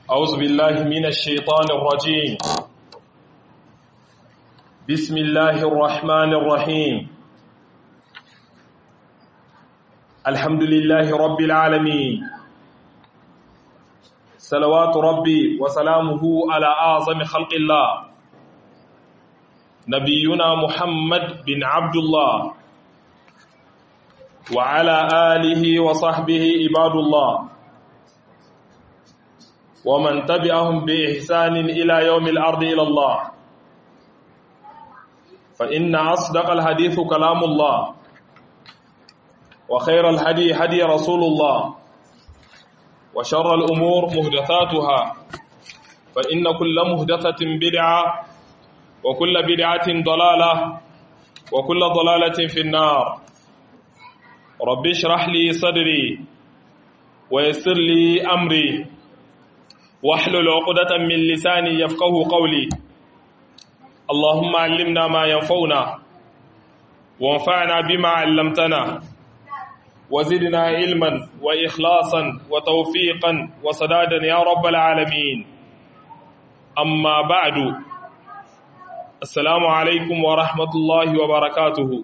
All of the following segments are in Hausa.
أعوذ بالله من الشيطان الرجيم بسم الله الرحمن الرحيم الحمد لله رب العالمين صلوات ربي وسلامه على أعظم خلق الله نبينا محمد بن عبد الله وعلى آله وصحبه عباد الله ومن تبعهم بإحسان إلى يوم الأرض إلى الله فإن أصدق الحديث كلام الله وخير الهدي هدي رسول الله وشر الأمور مهدثاتها فإن كل مهدثة بدعة وكل بدعة ضلالة وكل ضلالة في النار رب اشرح لي صدري ويسر لي أمري واحلل عقدة من لساني يفقه قولي اللهم علمنا ما ينفعنا وانفعنا بما علمتنا وزدنا علما وإخلاصا وتوفيقا وسدادا يا رب العالمين أما بعد السلام عليكم ورحمة الله وبركاته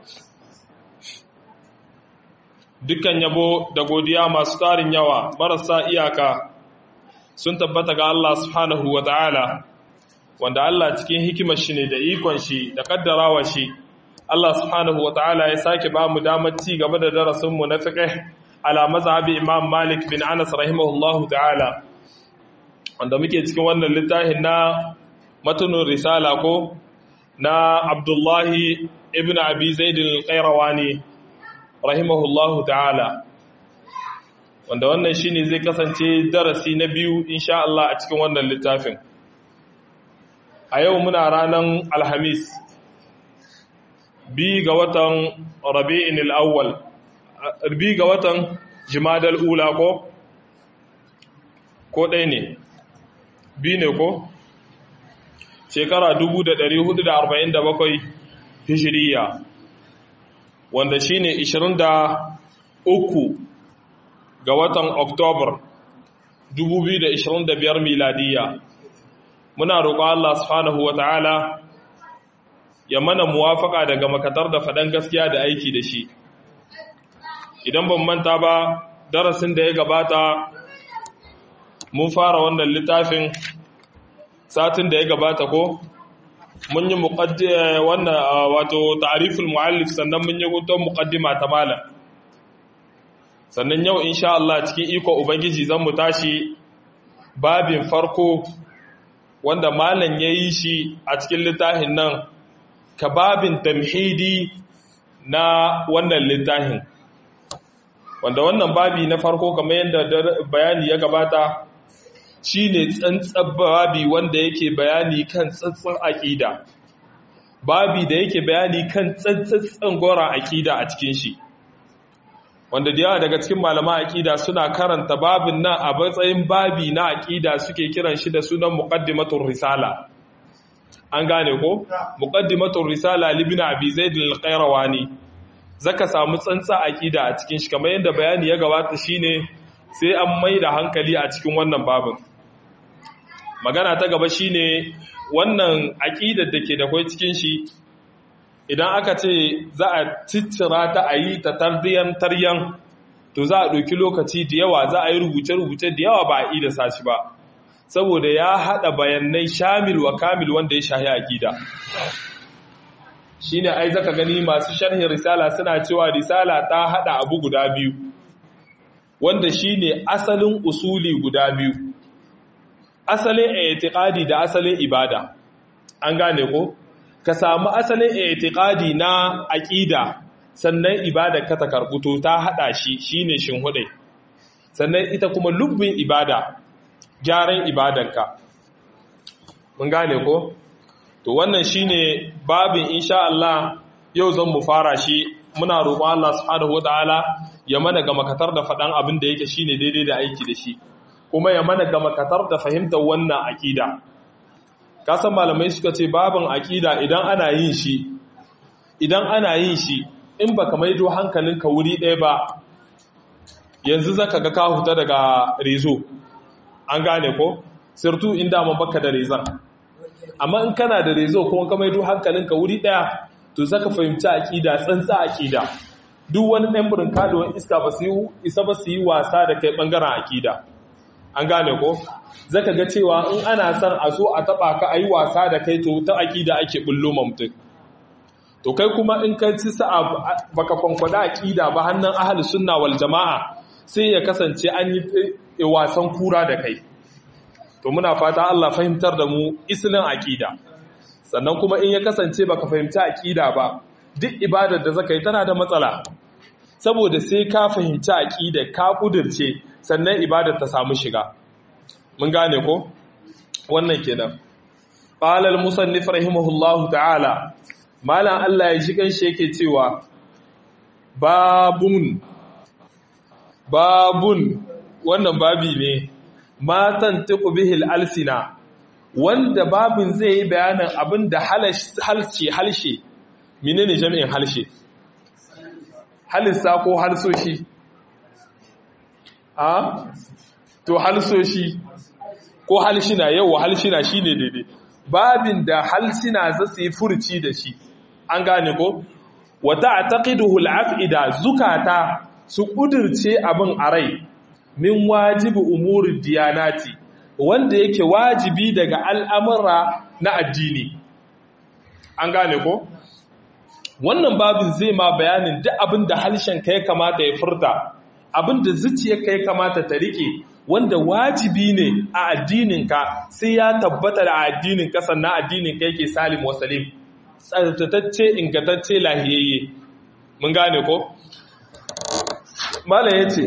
dukkan yabo da godiya masu tarin yawa marasa iyaka sun tabbata ga Allah subhanahu wa ta'ala wanda Allah cikin hikimar shi ne da ikon shi da kaddarawa shi Allah subhanahu wa ta'ala ya sake ba mu damar ci gaba da darasinmu na fiqh ala mazhabi Imam Malik bin Anas rahimahullahu ta'ala wanda muke cikin wannan littafin na matunun risala ko na Abdullahi ibn Abi Zaid al-Qayrawani rahimahullahu ta'ala wanda wannan shine zai kasance darasi na biyu insha Allah a cikin wannan littafin a yau muna ranar alhamis bi ga watan rabi'in al'awwal bi ga watan jimadal ula ko ko ɗaya ne bi ne ko shekara 1447 hijiriya wanda shine 23 ga watan Oktobar 2025 miladiya. Muna roƙon Allah subhanahu wa ta'ala ya mana muwafaka daga makatar da faɗan gaskiya da aiki da shi. Idan ban manta ba, darasin da ya gabata mun fara wannan littafin satin da ya gabata ko? Mun yi wannan wato ta'ariful mu'allif sannan mun yi gudun muƙaddima ta malam. sannan yau insha Allah cikin iko Ubangiji zan mu tashi babin farko wanda malam ya yi shi a cikin littafin nan ka babin tamhidi na wannan littafin wanda wannan babi na farko kamar yadda bayani ya gabata shi ne tsantsan babi wanda yake bayani kan tsantsan aƙida babi da yake bayani kan tsantsan goron aƙida a cikin shi wanda da yawa daga cikin malama aƙida suna karanta babin nan a matsayin babi na aƙida suke kiran shi da sunan muqaddimatur risala an gane ko muqaddimatur risala libn abi zaid al-qayrawani zaka samu tsantsa aƙida a cikin shi kamar yadda bayani ya gabata shine sai an mai da hankali a cikin wannan babin magana ta gaba shine wannan aƙidar da ke da kai cikin shi idan aka ce za a ciccira ta a yi ta tardiyan taryan to za a ɗauki lokaci da yawa za a yi rubuce-rubuce da yawa ba a yi da sashi ba saboda ya haɗa bayanai shamil wa kamil wanda ya shahi aƙida shi ne ai zaka gani masu sharhin risala suna cewa risala ta haɗa abu guda biyu wanda shi ne asalin usuli guda biyu asalin etiƙadi da asalin ibada an gane ko? ka samu asalin itiqadi na aqida sannan ibada ka ta karbuto ta hada shi shine shinhude sannan ita kuma lubbin ibada gyaran ibadanka mun gane ko to wannan shine babin insha Allah yau zan mu fara shi muna roƙon Allah subhanahu wataala ya mana ga makatar da faɗan abin da yake shine daidai da aiki da shi kuma ya mana ga makatar da fahimtar wannan aqida kasan malamai suka ce babin aƙida idan ana yin shi idan ana yin shi in baka maido hankalinka wuri ɗaya ba yanzu zaka ga ka huta daga rezo an gane ko sirtu inda ma baka da rezan amma in kana da rezo kuma ka maido hankalinka wuri daya to zaka fahimci aqida tsantsa aqida duk wani ɗan burin kaduwan iska ba su yi isa ba su yi wasa da kai ɓangaren akida an gane ko zaka ga cewa in ana son a zo a taɓa ka a yi wasa da kai to ta akida ake bullo mutum to kai kuma in ka ci sa'a baka kwankwada akida ba hannun ahli sunna wal jama'a sai ya kasance an yi wasan kura da kai to muna fata Allah fahimtar da mu islin akida sannan kuma in ya kasance baka fahimci akida ba duk ibadar da zaka yi tana da matsala saboda sai ka fahimci aqida ka kudirce sannan ibadar ta samu shiga mun gane ko wannan kenan qala al musannif rahimahullahu ta'ala malan Allah ya ji kanshi yake cewa babun babun wannan babi ne matan tiqu bihil alsina wanda babin zai yi bayanin abinda halshe halshe menene jami'in halshe halissa ko halsoshi a to halsoshi ko halshina yau halshina shine daidai babin da halsina za su yi furci da shi an gane ko wata taqiduhu al-afida zukata su kudirce abin a rai min wajibi umuri diyanati wanda yake wajibi daga al'amura na addini an gane ko wannan babin zai ma bayanin duk abin da harshen ka ya kamata ya furta abin da zuciyarka ya kamata ta rike wanda wajibi ne a addininka sai ya tabbata da addininka sannan addininka yake salim wa salim tsartatacce ingantacce lahiyayye mun gane ko malam yace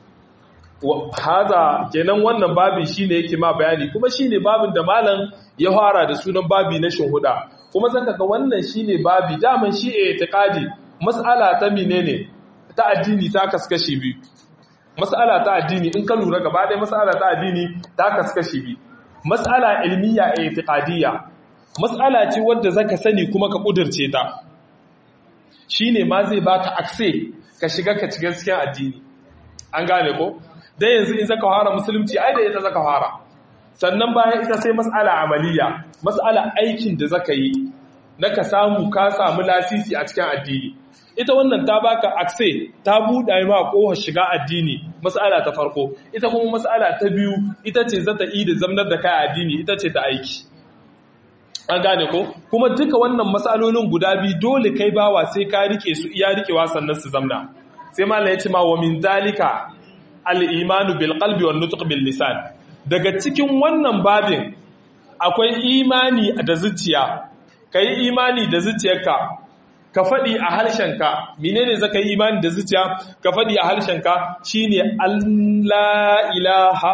haza kenan wannan babin shine yake ma bayani kuma shine babin da malam ya fara da sunan babi na shuhuda kuma zaka ga wannan shine babi daman shi i'tiqadi mas'ala ta menene ta addini ta kaskashi biyu mas'ala ta addini in ka lura gaba ɗaya mas'ala ta addini ta kaskashi biyu mas'ala ilmiya i'tiqadiyya mas'ala ce wadda zaka sani kuma ka kudirce ta shine ma zai baka akse ka shiga ka cikin cikin addini an gane ko dan yanzu in zaka fara musulunci ai da ita zaka fara sannan bayan ita sai mas'ala amaliya mas'ala aikin da zaka yi na ka samu ka samu lasisi a cikin addini ita wannan ta baka akse ta buɗa ma kohar shiga addini mas'ala ta farko ita kuma mas'ala ta biyu ita ce zata yi da zamnar da kai addini ita ce ta aiki an gane ko kuma duka wannan matsalolin guda biyu dole kai bawa sai ka rike su iya rikewa sannan su zamna sai malai ya ce ma wa min zalika al-imanu bil qalbi wan nutq bil lisan daga cikin wannan babin akwai imani da zuciya kai imani da zuciyarka ka faɗi a harshenka menene zaka yi imani da zuciya ka faɗi a harshenka shine Allah ilaha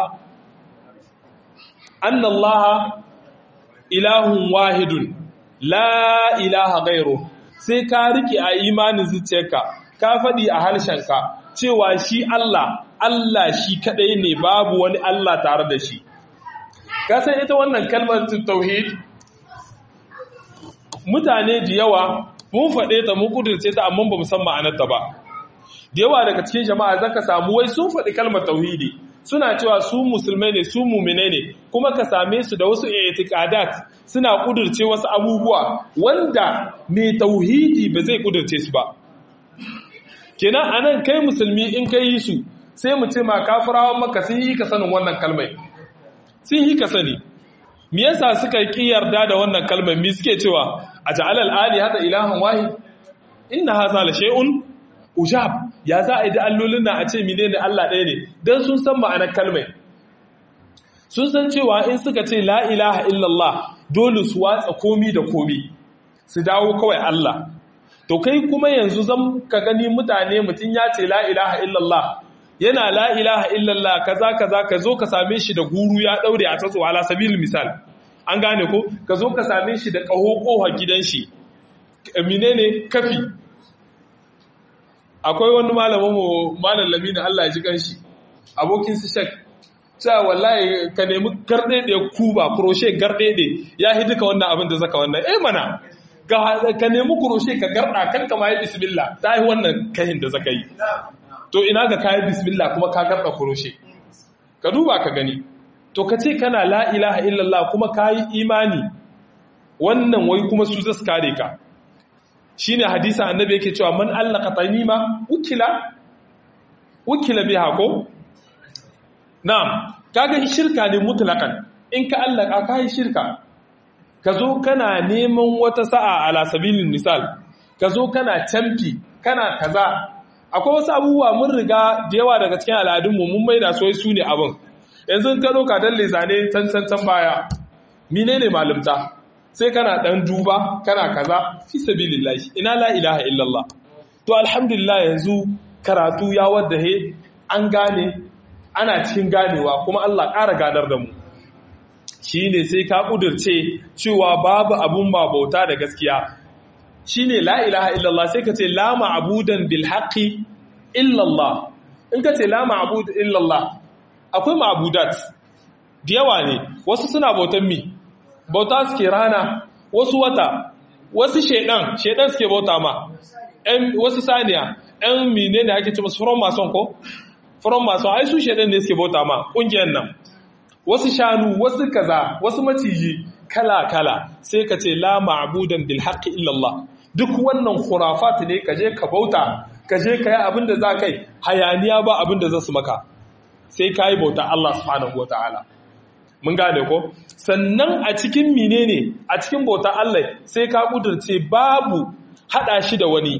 annallaha ilahun wahidun la ilaha gairu sai ka rike a imanin zuciyarka ka faɗi a harshenka cewa shi Allah Allah shi kadai ne babu wani Allah tare da shi ka san ita wannan kalmar tauhid mutane da yawa mun faɗe ta mun kudurce ta amma ba mu san ma'anarta ba da yawa daga cikin jama'a zaka samu wai sun faɗi kalmar tauhidi suna cewa su musulmai ne su mumine ne kuma ka same su da wasu i'tiqadat suna kudurce wasu abubuwa wanda mai tauhidi ba zai kudurce su ba kenan anan kai musulmi in kai yi su sai mu ce ma kafirawan maka sun yi ka sanin wannan kalmai sun yi ka sani me yasa suka ki yarda da wannan kalmar me suke cewa a ja'ala al-ali hada ilahan wahid inna hadha la shay'un ujab ya za a yi da allolin na a ce menene Allah ɗaya ne dan sun san ma'anar kalmai sun san cewa in suka ce la ilaha illallah dole su watsa komi da komi su dawo kawai Allah to kai kuma yanzu zan ka gani mutane mutum ya ce la ilaha illallah yana la ilaha illallah kaza kaza ka zo ka same shi da guru ya daure a tsatso ala sabil misal an gane ko ka zo ka same shi da kaho koha gidan shi menene kafi akwai wani malamin mu malam lamina Allah ya ji kanshi abokin su shek cewa wallahi ka nemi garde da kuba crochet garde da ya hi duka wannan abin da zaka wannan eh mana ka nemi crochet ka garda kan kama yi bismillah ta yi wannan kahin da zaka yi to ina ga kayan bismillah kuma ka garba kuroshe ka duba ka gani to ka ce kana la ilaha illallah kuma ka yi imani wannan wai kuma su zasu kare ka shi ne hadisa annabi yake cewa man allaka tanima ukila ukila biha ko na'am kaga shirka ne mutlaqan in ka allaka ka yi shirka ka zo kana neman wata sa'a ala sabilin misal ka zo kana camfi kana kaza akwai wasu abubuwa mun riga da yawa daga cikin al'adunmu mun maida su su ne abin yanzu ka zo ka dalle zane can can can baya menene malumta sai kana dan duba kana kaza fi sabilillahi ina la ilaha illallah to alhamdulillah yanzu karatu ya wadda he an gane ana cikin ganewa kuma Allah ƙara gadar da mu shine sai ka kudurce cewa babu abun ba bauta da gaskiya shine la ilaha illallah sai ka ce la ma'budan bil haqqi illallah in ka ce la ma'bud illallah akwai ma'budat da yawa ne wasu suna bautan mi bauta suke rana wasu wata wasu shedan shedan suke bauta ma ɗan wasu saniya ɗan mine ne ake ce musu from mason ko from mason ai su shedan ne suke bauta ma ƙungiyar nan wasu shanu wasu kaza wasu maciji kala kala sai ka ce la ma'budan bil haqqi illallah duk wannan khurafat ne ka je ka bauta ka je ka yi abin da za kai hayaniya ba abin da za su maka sai ka yi bauta Allah subhanahu wataala mun gane ko sannan a cikin menene a cikin bauta Allah sai ka kudurce babu hada shi da wani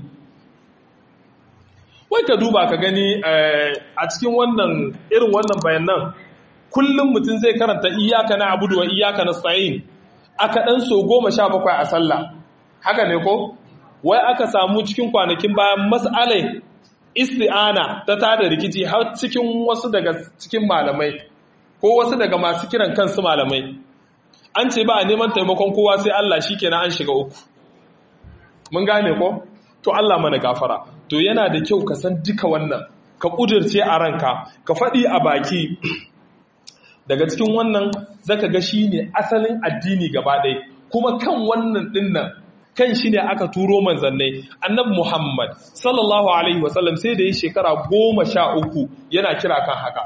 wai ka duba ka gani a cikin wannan irin wannan bayanan kullum mutum zai karanta iyaka na abudu wa iyaka na sa'in aka ɗan so goma sha bakwai a sallah haka ne ko wai aka samu cikin kwanakin bayan mas'alai isti'ana ta tada rikici har cikin wasu daga cikin malamai ko wasu daga masu kiran kansu malamai an ce ba a neman taimakon kowa sai Allah shi kenan an shiga uku mun gane ko to Allah mana gafara to yana da kyau ka san duka wannan ka kudirce a ranka ka faɗi a baki daga cikin wannan zaka ga shine asalin addini gaba ɗaya kuma kan wannan dinnan kan shi ne aka turo manzannai annabi Muhammad sallallahu alaihi wasallam sai da yi shekara goma sha uku yana kira kan haka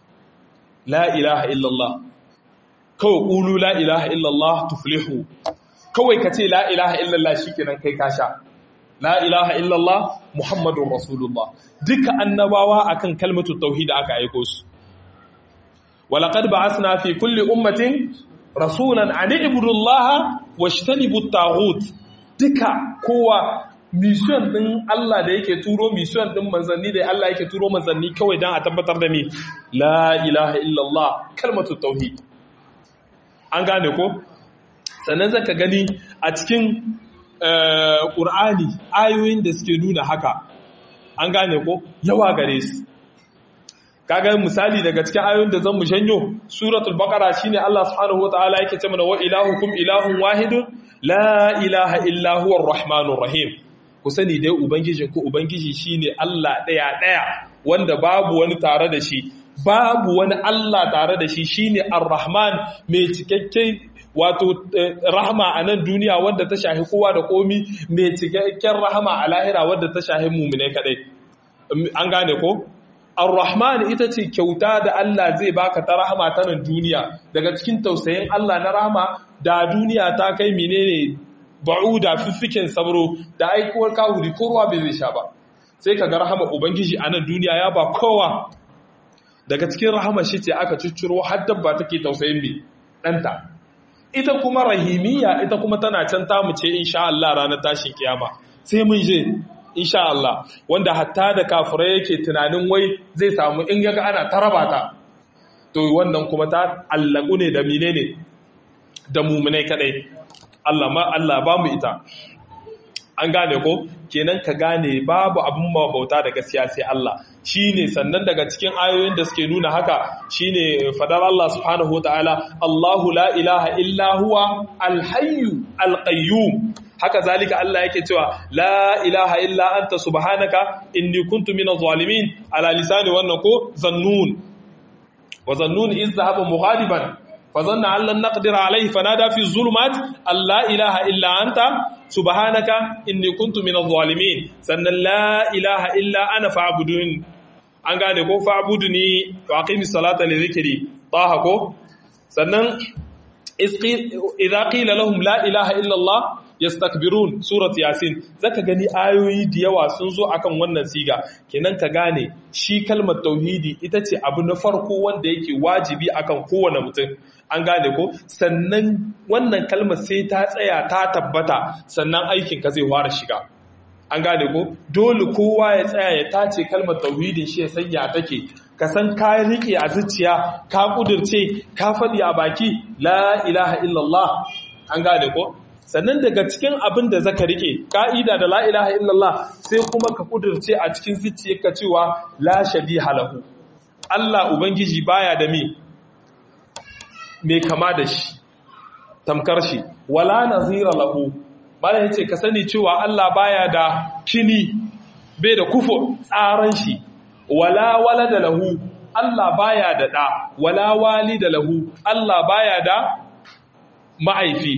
la ilaha illallah kawai ƙulu la ilaha illallah tuflihu kawai ka ce la ilaha illallah shi kenan kai kasha la ilaha illallah muhammadun rasulullah duka annabawa akan kalmatu tauhid aka aiko su walaqad ba'athna fi kulli ummatin rasulan an ibudu allaha washtanibu at-taghut duka kowa mission din Allah da yake turo mission din manzanni da Allah yake turo manzanni kawai dan a tabbatar da ni la ilaha illallah kalmatu tauhid an gane ko sannan zaka gani a cikin Qur'ani ayoyin da suke nuna haka an gane ko yawa gare su kaga misali daga cikin ayoyin da zan mu shanyo suratul baqara shine Allah subhanahu wataala yake ce mana wa ilahukum ilahun wahidun la ilaha illa huwa rahmanur rahim ku sani dai ubangijin ku ubangiji shine Allah daya daya wanda babu wani tare da shi babu wani Allah tare da shi shine ar-rahman mai cikakken wato rahama a nan duniya wanda ta shahi kowa da komi mai cikakken rahama a lahira wanda ta shahi mu'mine kadai an gane ko Ar-Rahman ita ce kyauta da Allah zai baka ta rahama ta nan duniya daga cikin tausayin Allah na rahama da duniya ta kai menene ba'uda fiffiken sabro da aikuwar kahuri ko ruwa bai zai sha ba sai ka ga rahama ubangiji a nan duniya ya ba kowa daga cikin rahama shi ce aka cicciro har dabba take tausayin mai ɗanta ita kuma rahimiyya ita kuma tana can tamu ce insha Allah ranar tashin kiyama sai mun je insha Allah wanda hatta da kafirai yake tunanin wai zai samu in yaga ana taraba ta to wannan kuma ta allaku ne da menene da mumunai kadai Allah ma Allah ba mu ita an gane ko kenan ka gane babu abin bauta da gaskiya sai Allah shine sannan daga cikin ayoyin da suke nuna haka shine fadar Allah subhanahu wataala Allahu la ilaha illa huwa al-hayyu al-qayyum haka zalika Allah yake cewa la ilaha illa anta subhanaka inni kuntu minaz zalimin ala lisani wannan ko zannun wa zannun iz dhahaba mughadiban fa zanna an lan naqdir alayhi fanada fi zulumat alla ilaha illa anta subhanaka inni kuntu minaz zalimin sannan la ilaha illa ana fa'budun an gane ko fa'buduni wa aqimis salata li dhikri taha ko sannan idza qila lahum la ilaha illa Allah yastakbirun surat yasin zaka gani ayoyi da yawa sun zo akan wannan siga kenan ka gane shi kalmar tauhidi ita ce abu na farko wanda yake wajibi akan kowane mutum an gane ko sannan wannan kalmar sai ta tsaya ta tabbata sannan aikin ka zai fara shiga an gane ko dole kowa ya tsaya ya tace kalmar tauhidin shi ya sanya take ka san ka rike a zuciya ka kudirce ka faɗi a baki la ilaha illallah an gane ko sannan daga cikin abin da zaka rike ka'ida da la ilaha illallah sai kuma ka kudirce a cikin zuciyarka cewa la shabiha lahu Allah ubangiji baya da me me kama da shi tamkar shi wala nazira lahu bala yace ka sani cewa Allah baya da kini bai da kufo tsaran shi wala walada lahu Allah baya da da wala walida lahu Allah baya da ma'aifi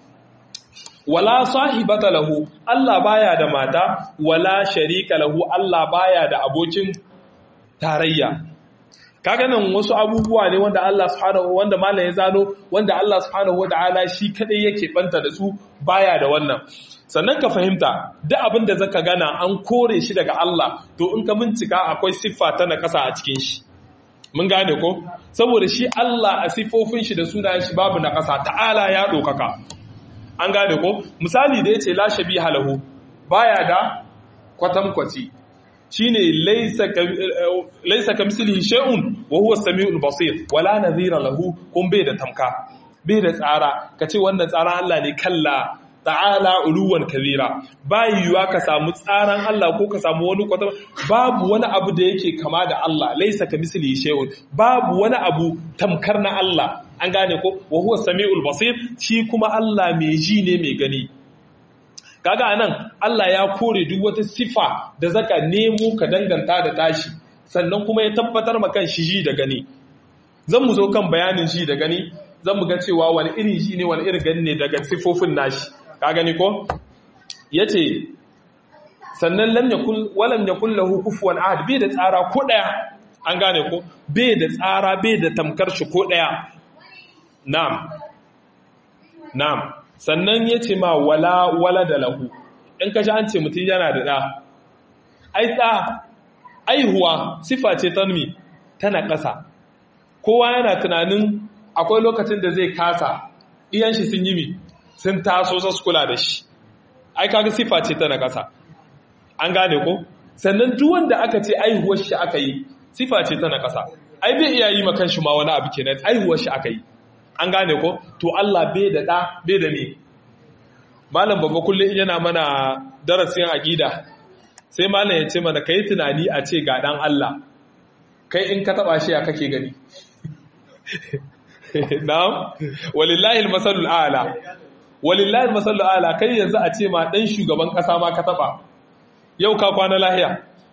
wala sahibata lahu Allah baya da mata wala sharika lahu Allah baya da abokin tarayya kaga nan wasu abubuwa ne wanda Allah subhanahu wanda malam ya zano wanda Allah subhanahu wataala shi kadai yake banta da su baya da wannan sannan ka fahimta duk abin da zaka gana an kore shi daga Allah to in ka bincika akwai siffa ta na kasa a cikin shi mun gane ko saboda shi Allah a siffofin shi da sunayen shi babu na kasa ta'ala ya dokaka an gane ko misali da yace la shabiha lahu baya da kwatankwaci shine laysa laysa kamsilihi shay'un wa huwa as-sami'ul basir wala nadhira lahu kun bai da tamka bai da tsara kace wannan tsara Allah ne kalla ta'ala uluwan kabira bayuwa ka samu tsaran Allah ko ka samu wani kwata babu wani abu da yake kama da Allah laysa kamsilihi shay'un babu wani abu tamkar na Allah an gane ko wa huwa samiul basir shi kuma Allah mai ji ne mai gani kaga anan Allah ya kore duk wata sifa da zaka nemo ka danganta da tashi sannan kuma ya tabbatar maka shi ji da gani zan mu zo kan bayanin shi da gani zan mu ga cewa wani irin shi ne wani irin gani ne daga sifofin nashi ka gani ko yace sannan lam yakul walam yakul lahu kufuwan ahad bai da tsara ko daya an gane ko bai da tsara bai da tamkar shi ko daya na'am na'am sannan yace ma wala wala da lahu in kaji an ce mutum yana da da ai da aihuwa sifa ce ta mi tana ƙasa kowa yana tunanin akwai lokacin da zai kasa iyan shi sun yi mi sun taso su kula da shi ai kaga sifa ce tana ƙasa an gane ko sannan duk wanda aka ce aihuwar shi aka yi sifa ce tana ƙasa ai bai iya yi makan shi ma wani abu kenan aihuwar shi aka yi an gane ko to Allah bai da da bai da me malam babba kullum yana mana darasin aqida sai malam ya ce mana kai tunani a ce ga dan Allah kai in ka taba shi ya kake gani na'am walillahi almasalul a'la walillahi almasalul a'la kai yanzu a ce ma dan shugaban kasa ma ka taba yau ka kwana lahiya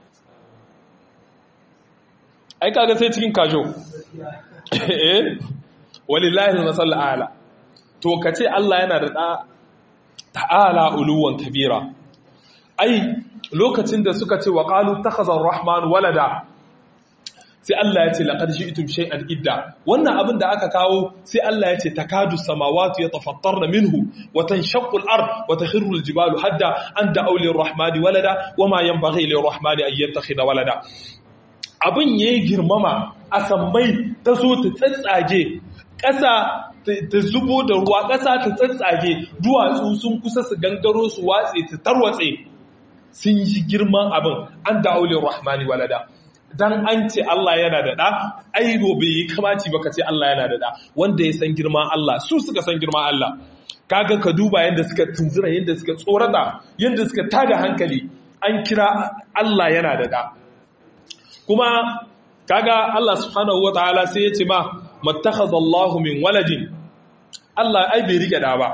ai kaga sai cikin kajo eh walillahi almasalul a'la to kace Allah yana da da ta'ala uluwan kabira ai lokacin da suka ce wa qalu takhazar rahman walada sai Allah ya ce laqad ji'tum shay'an idda wannan abin da aka kawo sai Allah ya ce takadu samawati yatafattarna minhu wa tanshaqqu al-ard wa takhirru al-jibalu hadda an da'u lir-rahmani walada wama yanbaghi lir-rahmani an yattakhidha walada abin yayi girmama a sammai ta so ta tsatsage ƙasa ta zubo da ruwa ƙasa ta tsatsage duwatsu sun kusa su gangaro su watse ta tarwatse sun yi girman abin an da'u lir-rahmani walada dan an ce Allah yana da ɗa ai bai yi kamaci ba ka ce Allah yana da ɗa wanda ya san girman Allah su suka san girman Allah kaga ka duba yadda suka tunzura yadda suka tsorata yadda suka tada hankali an kira Allah yana da ɗa kuma kaga Allah subhanahu wataala sai ya ce ma mattakhadha Allahu min waladin Allah ai bai rike da ba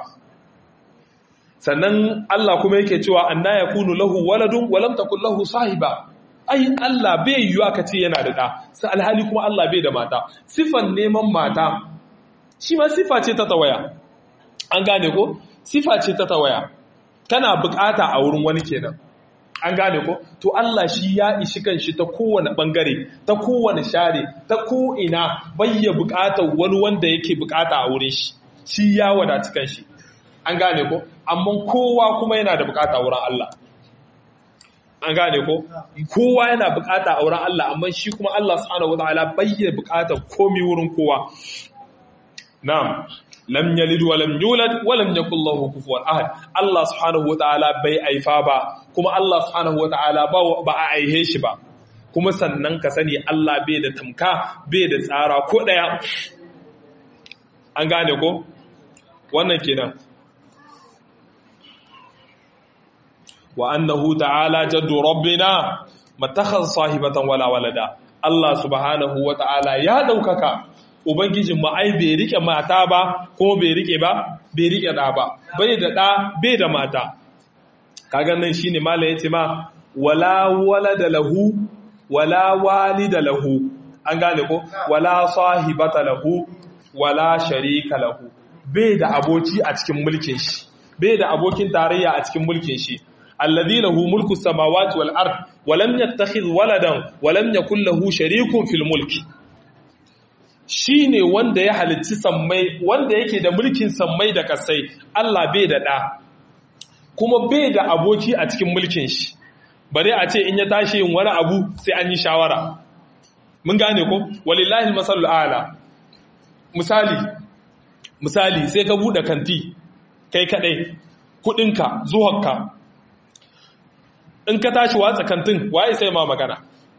sannan Allah kuma yake cewa anna yakunu lahu waladun wa lam takul lahu sahiba ai Allah bai yiwuwa ka ce yana da ɗa sai alhali kuma Allah bai da mata sifan neman mata shi ma sifa ce ta tawaya an gane ko sifa ce ta tawaya kana bukata a wurin wani kenan an gane ko to Allah shi ya ishi kanshi ta kowane bangare ta kowane share ta ko ina bayya bukatar wani wanda yake bukata a wurin shi shi ya wadatu kanshi an gane ko amma kowa kuma yana da bukata wurin Allah an gane ko kowa yana bukata a wurin Allah amma shi kuma Allah subhanahu wataala bayya bukatar komai wurin kowa na'am lam yalid wa lam yulad wa lam yakul lahu kufuwan ahad Allah subhanahu wataala bai aifa ba kuma Allah subhanahu wataala ba ba a aihe shi ba kuma sannan ka sani Allah bai da tamka bai da tsara ko daya an gane ko wannan kenan wa annahu ta'ala jaddu rabbina matakhadha sahibatan wala walada Allah subhanahu wataala ya daukaka Ubangijin ai bai rike mata ba ko bai rike ba bai rike da ba bai da da bai da mata kaga nan shine mala yace ma wala walada lahu wala walida lahu an gane ko wala sahibata lahu wala sharika lahu bai da aboki a cikin mulkin shi bai da abokin tarayya a cikin mulkin shi alladhi lahu mulku samawati wal ard wa lam yattakhidh waladan wa lam yakul lahu sharikun fil mulki shi ne wanda ya halitti sammai wanda yake da mulkin sammai da kasai Allah bai da ɗa kuma bai da aboki a cikin mulkin shi bare a ce in ya tashi yin wani abu sai an yi shawara mun gane ko walillahi masalul ala misali misali sai ka bude kanti kai kadai kudinka zuwanka in ka tashi watsa kantin waye sai ma magana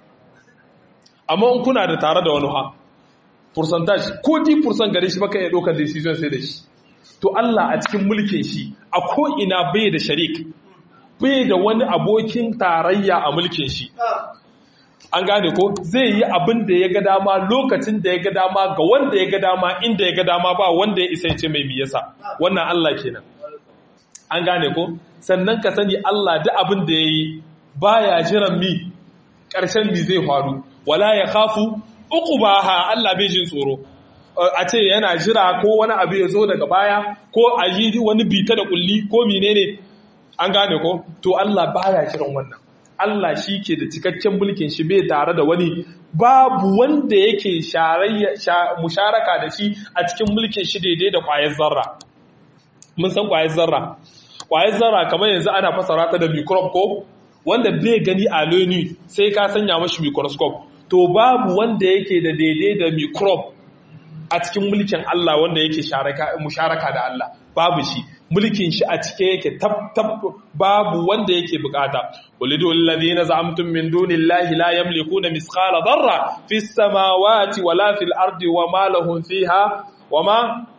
amma in kuna da tare da wani ha percentage ko 10% gare shi baka iya ɗaukar decision sai da shi to Allah a cikin mulkin shi a ko ina bai da sharik bai da wani abokin tarayya a mulkin shi an gane ko zai yi abin da ya ga dama lokacin da ya ga dama ga wanda ya ga dama inda ya ga dama ba wanda ya isa ce mai biyasa wannan Allah kenan an gane ko sannan ka sani Allah duk abin da ya yi baya jiran mi ƙarshen mi zai faru wala ya khafu uku ba ha Allah bai jin tsoro a ce yana jira ko wani abu ya zo daga baya ko a yi wani bita da kulli ko menene an gane ko to Allah baya kiran wannan Allah shi ke da cikakken mulkin shi bai tare da wani babu wanda yake musharaka da shi a cikin mulkin shi daidai da kwayar zarra mun san kwayar zarra kwayar zarra kamar yanzu ana fasara ta da microbe ko wanda bai gani a loni sai ka sanya mashi microscope to babu wanda yake da daidai da microbe a cikin mulkin Allah wanda yake musharaka da Allah babu shi mulkin shi a cike yake tab tab babu wanda yake bukata walidul ladina za'amtum min dunillahi la yamlikuna misqala dharra fis samawati wala fil ardi wama lahum fiha wama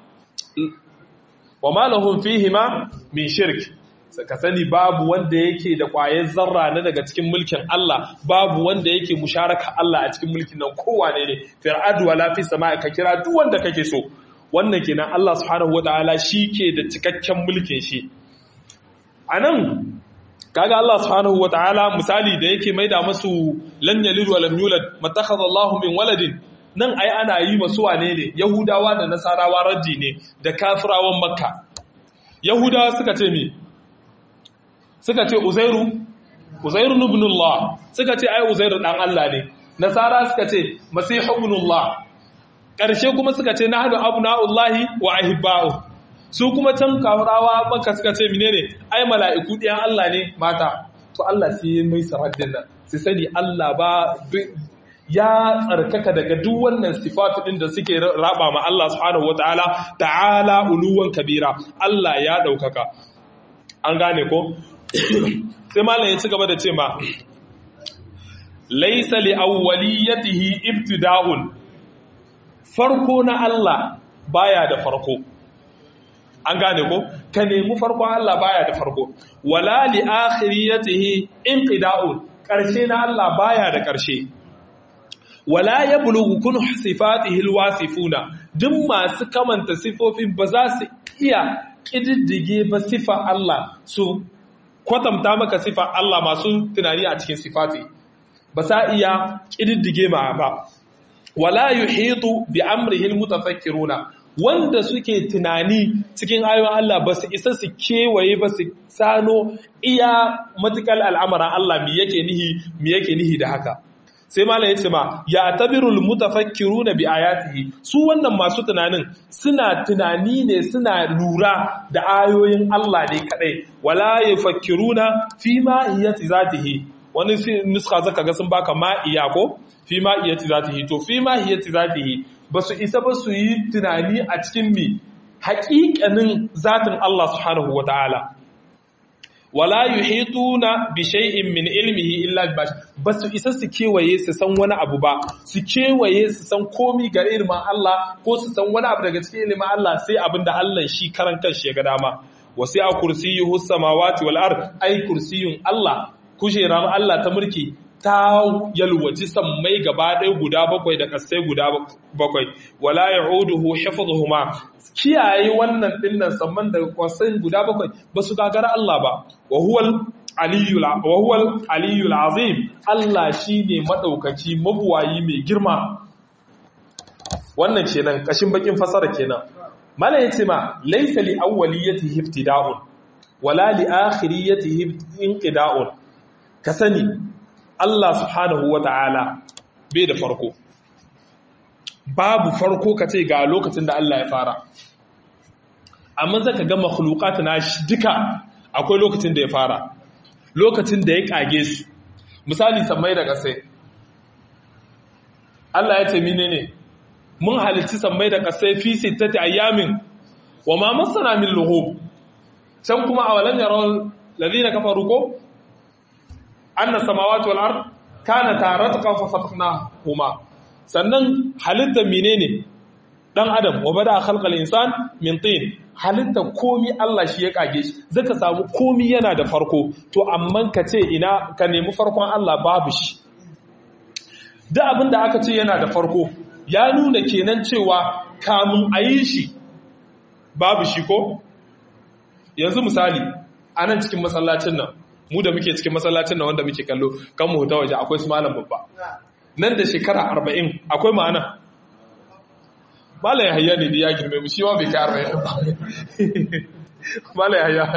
wama lahum fihima min shirk ka sani babu wanda yake da ƙwayar zarra na daga cikin mulkin Allah babu wanda yake musharaka Allah a cikin mulkin nan kowane ne fir'adu wala fi sama ka kira duk wanda kake so wannan kenan Allah subhanahu wataala ke da cikakken mulkin shi anan kaga Allah subhanahu wataala misali da yake maida masu lam yalid wa lam yulad matakhadha Allahu min waladin nan ai ana yi masu wane ne yahudawa da nasarawa raddi ne da kafirawan makka yahudawa suka ce me suka ce uzairu uzairu ibnullah suka ce ai uzairu dan Allah ne nasara suka ce masihu ibnullah karshe kuma suka ce nahnu abnaullahi wa ahibba'u su kuma can kawarawa maka suka ce menene ai mala'iku ɗiyan Allah ne mata to Allah sai mai saraddin nan sai sani Allah ba ya tsarkaka daga duk wannan sifatu din da suke raba ma Allah subhanahu wataala ta'ala uluwan kabira Allah ya daukaka an gane ko sai malam ya ci gaba da ce ma laisa li awwaliyatihi ibtida'un farko na Allah baya da farko an gane ko ka nemi farko Allah baya da farko wala li akhiriyatihi inqida'un karshe na Allah baya da karshe wala yablughu kun sifatihi alwasifuna duk masu kamanta sifofin ba za su iya kididdige ba sifa Allah su kwatanta maka sifa Allah masu tunani a cikin sifati ba sa iya ƙididdige ma ba wala yuhitu bi amrihi almutafakkiruna wanda suke tunani cikin ayoyin Allah ba su isa su kewaye ba su sano iya matukal al'amuran Allah mi yake nihi mi yake nihi da haka sai malam yace ma ya tabirul mutafakkiruna bi ayatihi su wannan masu tunanin suna tunani ne suna lura da ayoyin Allah ne kadai wala yafakkiruna fi ma iyati zatihi wani nuska zaka ga sun baka ma iya ko fi ma iyati zatihi to fi ma iyati zatihi basu isa ba su yi tunani a cikin mi haƙiƙanin zatin Allah subhanahu wataala wala yuhituna bi shay'in min ilmihi illa bi ba su isa su kewaye su san wani abu ba su kewaye su san komi ga ilmin Allah ko su san wani abu daga cikin ilmin Allah sai abin da Allah shi karan kanshi ya ga dama wasi'a kursiyuhu samawati wal ard ay kursiyun Allah kujerar Allah ta mulki ta yalwaci sammai gaba ɗaya guda bakwai da ƙasai guda bakwai wala ya'uduhu hifdhuhuma kiyaye wannan dinnan samman da ƙasai guda bakwai ba su gagara Allah ba wa huwal aliyul wa huwal aliyul azim Allah shine madaukaki mabuwayi mai girma wannan kenan kashin bakin fasara kenan mala yace ma laysa li awwaliyatihi ibtida'un wala li akhiriyatihi inqida'un ka sani Allah subhanahu wa ta'ala bai da farko babu farko ka ce ga lokacin da Allah ya fara amma zaka ga makhluqat na shi duka akwai lokacin da ya fara lokacin da ya kage su misali sammai da kasai Allah ya ce menene mun halicci sammai da kasai fi sittati ayyamin wa ma masana min lughub can kuma awalan yarawal ladina kafaru ko anna samawati wal ard kana taratqan fa fataqnahuma sannan halitta menene dan adam wa bada khalqal insan min tin halitta komi Allah shi ya kage shi zaka samu komi yana da farko to amma ka ce ina ka nemi farkon Allah babu shi duk abin da aka ce yana da farko ya nuna kenan cewa kamun ayi shi babu shi ko yanzu misali anan cikin masallacin nan mu da muke cikin masallacin nan wanda muke kallo kan mu huta waje akwai su malam babba nan da shekara arba'in akwai ma'ana malam ya hayya ne da ya girme mu shi ma bai kai arba'in ba malam ya hayya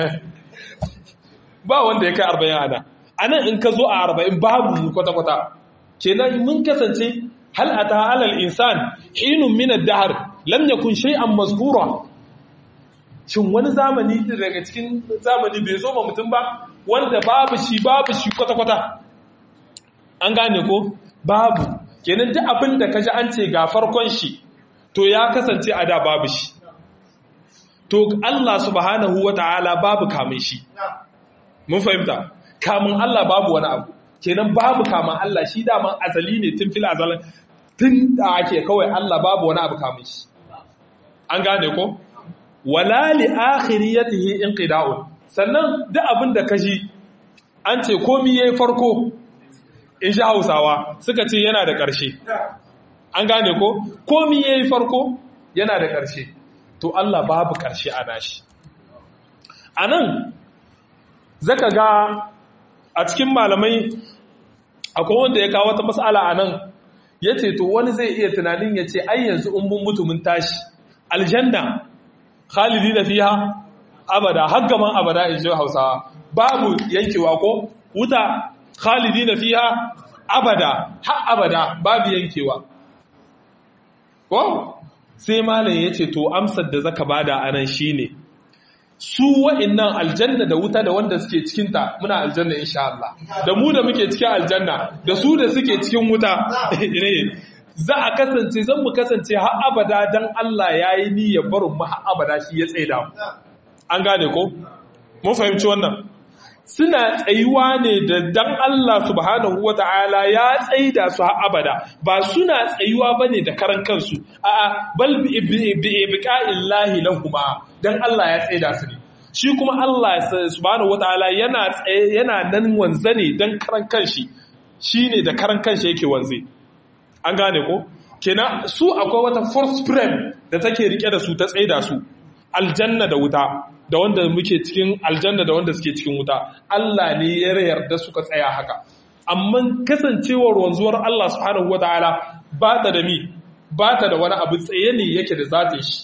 ba wanda ya kai arba'in ana anan in ka zo a arba'in babu mu kwata-kwata kenan mun kasance hal ata alal insan hinun min ad-dahr lam yakun shay'an mazkura shin wani zamani daga cikin zamani bai zo ma mutum ba wanda babu shi babu shi kwata-kwata an gane ko babu kenan duk abin da kaji an ce ga farkon shi to ya kasance a da babu shi to Allah subhanahu wata'ala babu kamun shi mun fahimta kamun Allah babu wani abu kenan babu kamun Allah shi daman azali ne tun fil azalin tun da ake kawai Allah babu wani abu kamun shi an gane ko wala li akhiriyatihi inqida'un sannan duk abin da kaji an ce komi yayi farko in ji Hausawa suka ce yana da ƙarshe an gane ko komi yayi farko yana da ƙarshe to Allah babu ƙarshe a nashi anan zaka ga a cikin malamai akwai wanda ya kawo wata mas'ala anan yace to wani zai iya tunanin yace ai yanzu in mun mutu mun tashi aljanna khalidi da fiha abada har gaban abada in ji hausawa babu yankewa ko wuta khalidi na fiha abada har abada babu yankewa ko sai malam ya ce to amsar da zaka bada anan shine su wa'annan aljanna da wuta da wanda suke cikinta muna aljanna insha Allah da mu da muke cikin aljanna da su da suke cikin wuta za a kasance zan mu kasance har abada dan Allah ya yi niyyar barin mu har abada shi ya tsaida mu an gane ko mun fahimci wannan suna tsayuwa ne da dan Allah subhanahu wata'ala ya tsaida su har abada ba suna tsayuwa bane da karan kansu a'a bal bi ibqa'illahi lahuma dan Allah ya tsaida su ne shi kuma Allah subhanahu wata'ala yana yana nan wanze ne dan karan kanshi shine da karan kanshi yake wanze an gane ko kenan su akwai wata force frame da take rike da su ta tsaida su aljanna da wuta da wanda muke cikin aljanna da wanda suke cikin wuta Allah ne ya yarda suka tsaya haka amma kasancewar wanzuwar Allah subhanahu wataala ba ta da mi ba ta da wani abu tsaye ne yake da zatin shi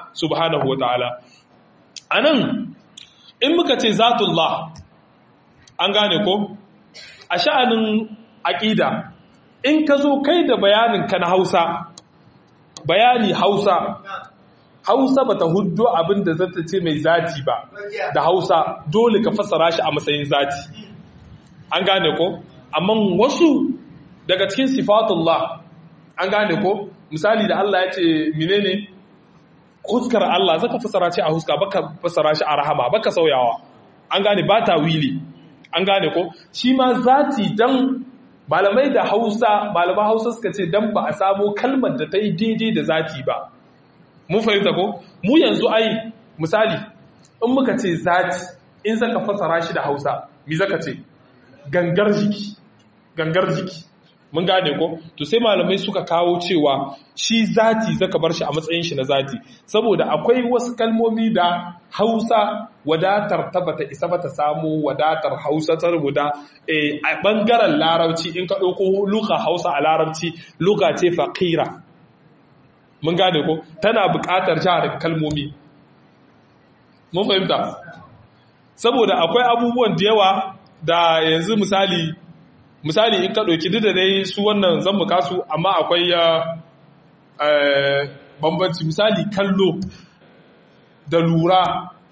subhanahu wataala anan in muka ce zatullah an gane ko a sha'anin aqida in ka zo kai da bayanin ka na Hausa bayani Hausa Hausa bata huddo abin da zata ce mai zati ba da Hausa dole ka fassara shi a matsayin zati an gane ko amma wasu daga cikin sifatullah an gane ko misali da Allah ya ce menene huskar Allah zaka fassara shi a huska baka fassara shi a rahama baka sauyawa an gane ba ta wili an gane ko shi ma zati dan malamai da Hausa malaman Hausa suka ce dan ba a samo kalmar da ta yi daidai da zati ba mun fahimta ko mu yanzu ai misali in muka ce zati in zaka fassara shi da Hausa me zaka ce gangar jiki gangar jiki mun gane ko to sai malamai suka kawo cewa shi zati zaka bar shi a matsayin shi na zati saboda akwai wasu kalmomi da Hausa wadatar ta bata isa bata samu wadatar Hausa ta rubuta a bangaren larabci in ka dauko luka Hausa a larabci luka ce faqira mun gane ko tana buƙatar jihar kalmomi mun fahimta saboda akwai abubuwan da yawa da yanzu misali misali in ka ɗauki duk da dai su wannan zan muka su amma akwai ya bambanci misali kallo da lura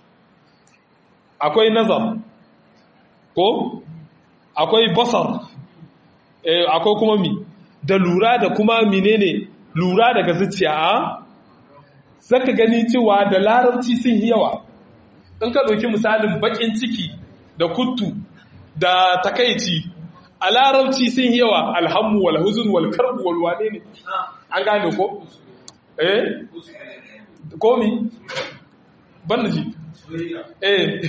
akwai nazar ko akwai basar akwai kuma mi da lura da kuma menene lura daga zuciya a zaka gani cewa da larabci sun yi yawa in ka ɗauki misalin baƙin ciki da kuttu da takaici a larabci sun yawa alhammu wal huzun wal karbu wal wane ne an gane ko eh komi banda ji eh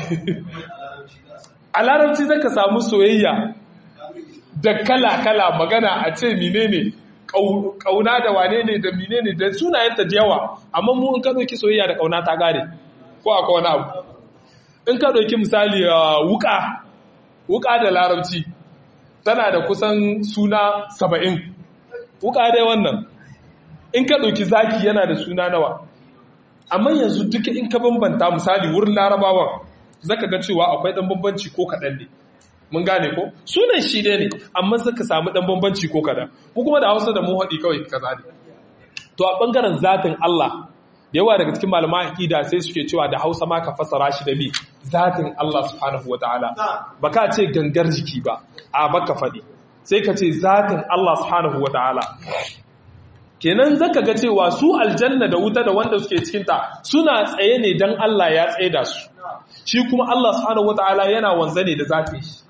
a larabci zaka samu soyayya da kala kala magana a ce menene kauna da wane ne da menene da sunayenta da yawa amma mu in ka dauki soyayya da kauna ta gare ko akwai wani abu in ka dauki misali wuka wuka da larabci tana da kusan suna saba'in wuka dai wannan in ka ɗauki zaki yana da suna nawa amma yanzu duka in ka bambanta misali wurin larabawan zaka ga cewa akwai ɗan bambanci ko kaɗan ne mun gane ko sunan shi ne amma zaka samu ɗan bambanci ko kaɗan ko kuma da hausa da mu haɗi kawai kaza ne to a ɓangaren zatin Allah da yawa daga cikin malaman aqida sai suke cewa da Hausa ma ka fasara shi da me zatin Allah subhanahu wataala baka ce gangar jiki ba a baka fadi sai ka ce zatin Allah subhanahu wataala kenan zaka ga cewa su aljanna da wuta da wanda suke cikin ta suna tsaye ne dan Allah ya tsaye da su shi kuma Allah subhanahu wataala yana wanza ne da zatin shi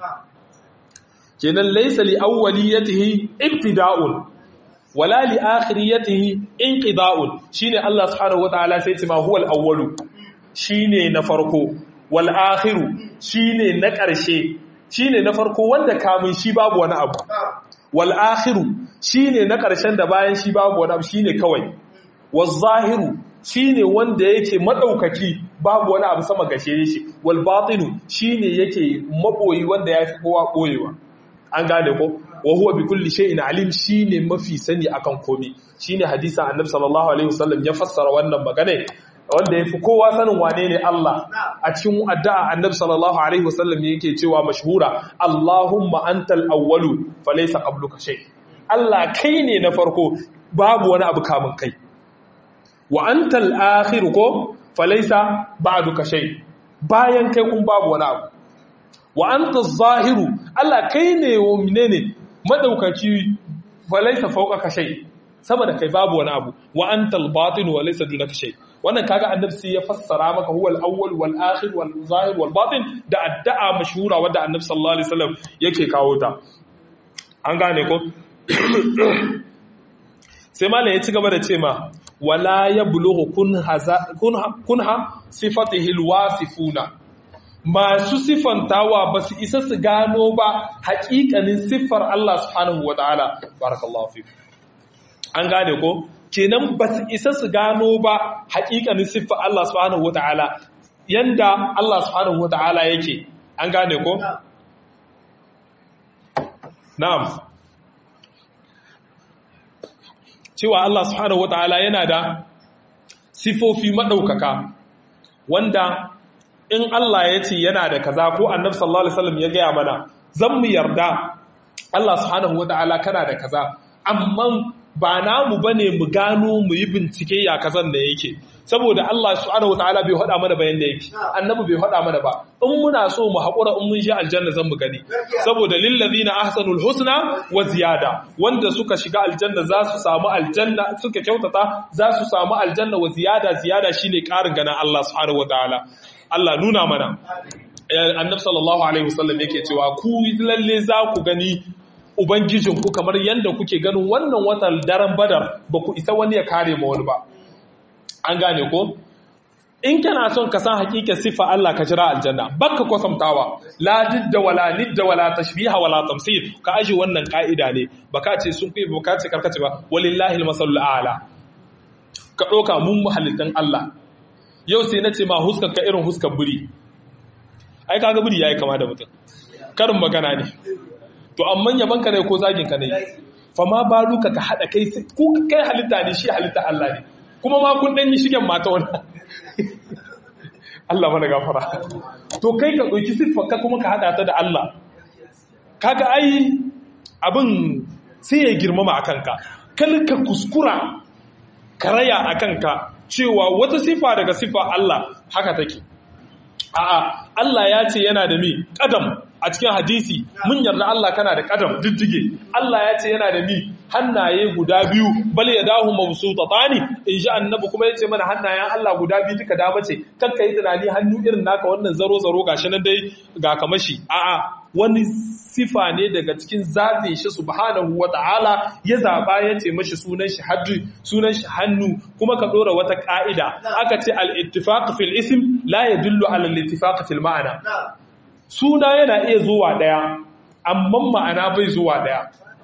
kenan laysa li awwaliyatihi ibtida'un wala li akhiriyatihi inqida'un shine Allah subhanahu wataala sai ce ma huwal awwalu shine na farko wal akhiru shine na ƙarshe shine na farko wanda kamun shi babu wani abu wal akhiru shine na ƙarshen da bayan shi babu wani abu shine kawai waz zahiru shine wanda yake madaukaki babu wani abu sama gashe shi wal batinu shine yake maboyi wanda yafi kowa koyewa an gane ko wa huwa bi kulli shay'in alim shine mafi sani akan komai shine hadisin annabi sallallahu alaihi wasallam ya fassara wannan magana wanda yafi kowa sanin wane ne Allah a cikin addu'a annabi sallallahu alaihi wasallam yake cewa mashhura Allahumma antal awwalu falaysa qabluka shay Allah kai ne na farko babu wani abu kamun kai wa antal akhir ko falaysa ba'duka shay bayan kai kun babu wani abu wa anta zahiru Allah kai ne wa menene madaukaki walaysa fawqaka shay saboda kai babu wani abu wa antal batin wa laysa dunaka shay wannan kaga annabi sai ya fassara maka huwal awwal wal akhir wal zahir wal batin da addu'a mashhura wanda annabi sallallahu alaihi wasallam yake kawo ta an gane ko sai malam ya ci gaba da ce ma wala yablughu kunha kunha sifatihi alwasifuna masu siffantawa ba su isa su gano ba haƙiƙanin siffar Allah subhanahu wa ta'ala barakallahu fi an gane ko kenan ba su isa su gano ba haƙiƙanin siffar Allah subhanahu wa ta'ala yanda Allah subhanahu wa ta'ala yake an gane ko na'am cewa Allah subhanahu wa ta'ala yana da sifofi madaukaka wanda in Allah ya ce yana da kaza ko annabi sallallahu alaihi wasallam ya gaya mana zan mu yarda Allah subhanahu wataala kana da kaza amma ba namu bane mu gano mu yi bincike ya kazan da yake saboda Allah subhanahu wataala bai hada mana bayan da yake annabi bai hada mana ba in muna so mu hakura in mun shi aljanna zan mu gani saboda lil ladina ahsanul husna wa ziyada wanda suka shiga aljanna za su samu aljanna suka kyautata za su samu aljanna wa ziyada ziyada shine karin ganin Allah subhanahu wataala Allah nuna mana annabi sallallahu alaihi wasallam yake cewa ku lalle za ku gani ubangijinku kamar yadda kuke ganin wannan watan daren badar ba ku isa wani ya kare ma wani ba an gane ko in kana son ka san hakikar siffa Allah ka jira aljanna baka kwasamtawa la didda wala nidda wala tashbiha wala tamsil ka aje wannan ka'ida ne baka ce sun kai baka ce karkace ba walillahi almasallu a'la ka doka mun muhallitan Allah yau sai na ce ma huskar ka irin huskar buri ai kaga buri yayi kama da mutum karin magana ne to amma yaban ka ne ko zagin ka ne fa ma baluka ka hada kai ko kai halitta ne shi halitta Allah ne kuma ma kun dan yi shigen mata wannan Allah mana gafara to kai ka dauki siffar ka kuma ka hada ta da Allah kaga ai abin sai ya girmama akan ka kal ka kuskura karaya akan ka cewa wata sifa daga sifa Allah haka take a'a Allah ya ce yana da mi kadam a cikin hadisi mun yarda Allah kana da kadam diddige Allah ya ce yana da mi hannaye guda biyu bal yadahu mabsutatani in ji annabi kuma yace mana hannayen Allah guda biyu duka dama ce kakka yi tunani hannu irin naka wannan zaro zaro gashi nan dai ga kamashi a'a wani sifa ne daga cikin zatin shi subhanahu wata'ala ya zaba ya ce mashi sunan shi haddu sunan shi hannu kuma ka dora wata ka'ida aka ce al-ittifaq fil ism la yadullu ala al-ittifaq fil ma'ana suna yana iya zuwa daya amma ma'ana bai zuwa daya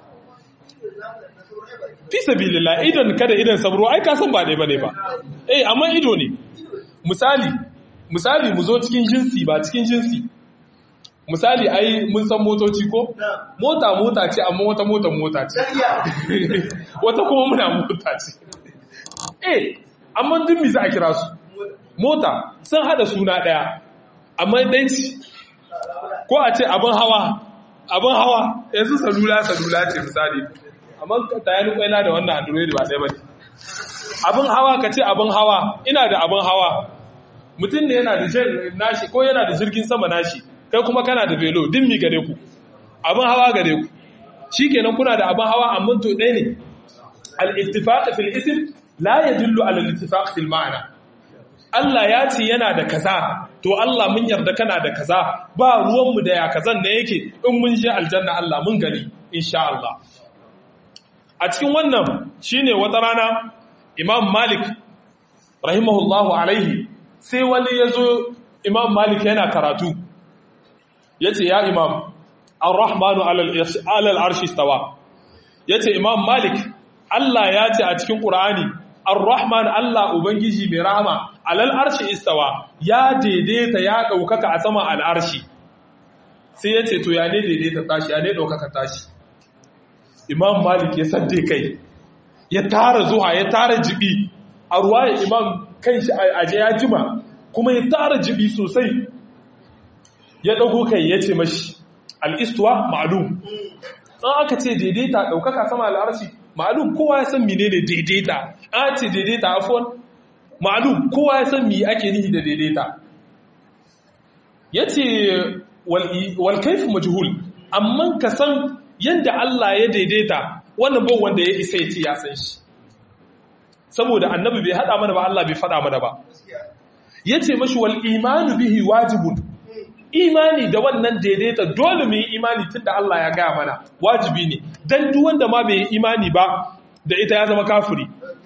fi sabilillah idan kada idan sabro ai ka san ba dai bane ba eh amma ido ne misali misali mu zo cikin jinsi ba cikin jinsi misali ai mun san motoci ko mota mota ce amma wata mota mota ce wata kuma muna mota ce eh amma duk me za a kira su mota sun hada suna daya amma dai ko a ce abin hawa abin hawa yanzu salula salula ce misali amma ta yi kwaila da wannan android ba ɗaya ba ne abin hawa ka ce abin hawa ina da abin hawa mutum ne yana da nashi ko yana da jirgin sama nashi kai kuma kana da velo din mi gare ku abin hawa gare ku shi kenan kuna da abin hawa amma to ɗaya ne al-ittifaq fil ism la yadullu ala al-ittifaq fil ma'ana Allah ya ce yana da kaza to Allah mun yarda kana da kaza ba ruwanmu da ya kazan da yake in mun je aljanna Allah mun gani insha Allah a cikin wannan shine wata rana Imam Malik rahimahullahu alaihi sai wani yazo Imam Malik yana karatu yace ya Imam Ar-Rahmanu 'ala al-'arshi istawa yace Imam Malik Allah ya ce a cikin Qur'ani Ar-Rahman Allah Ubangiji mai rahama alal arshi istawa ya daidaita ya ɗaukaka a sama al'arshi sai ya ce to ya ne daidaita tashi ya ne ɗaukaka tashi Imam Malik ya sadde kai ya tara zuwa ya tara jibi a ruwa ya imam kan shi aje ya jima kuma ya tara jibi sosai ya ɗago kai ya ce mashi al'istuwa ma'alum an aka ce daidaita ɗaukaka sama al'arshi ma'alum kowa ya san menene daidaita an ce daidaita afon ma'alum kowa ya san me ake nihi da daidaita yace wal kayf majhul amma ka san yanda Allah ya daidaita wannan ban wanda ya isa yace ya san shi saboda annabi bai hada mana ba Allah bai fada mana ba yace mashi wal imanu bihi wajibun imani da wannan daidaita dole mu yi imani tunda Allah ya gaya mana wajibi ne dan duk wanda ma bai yi imani ba da ita ya zama kafiri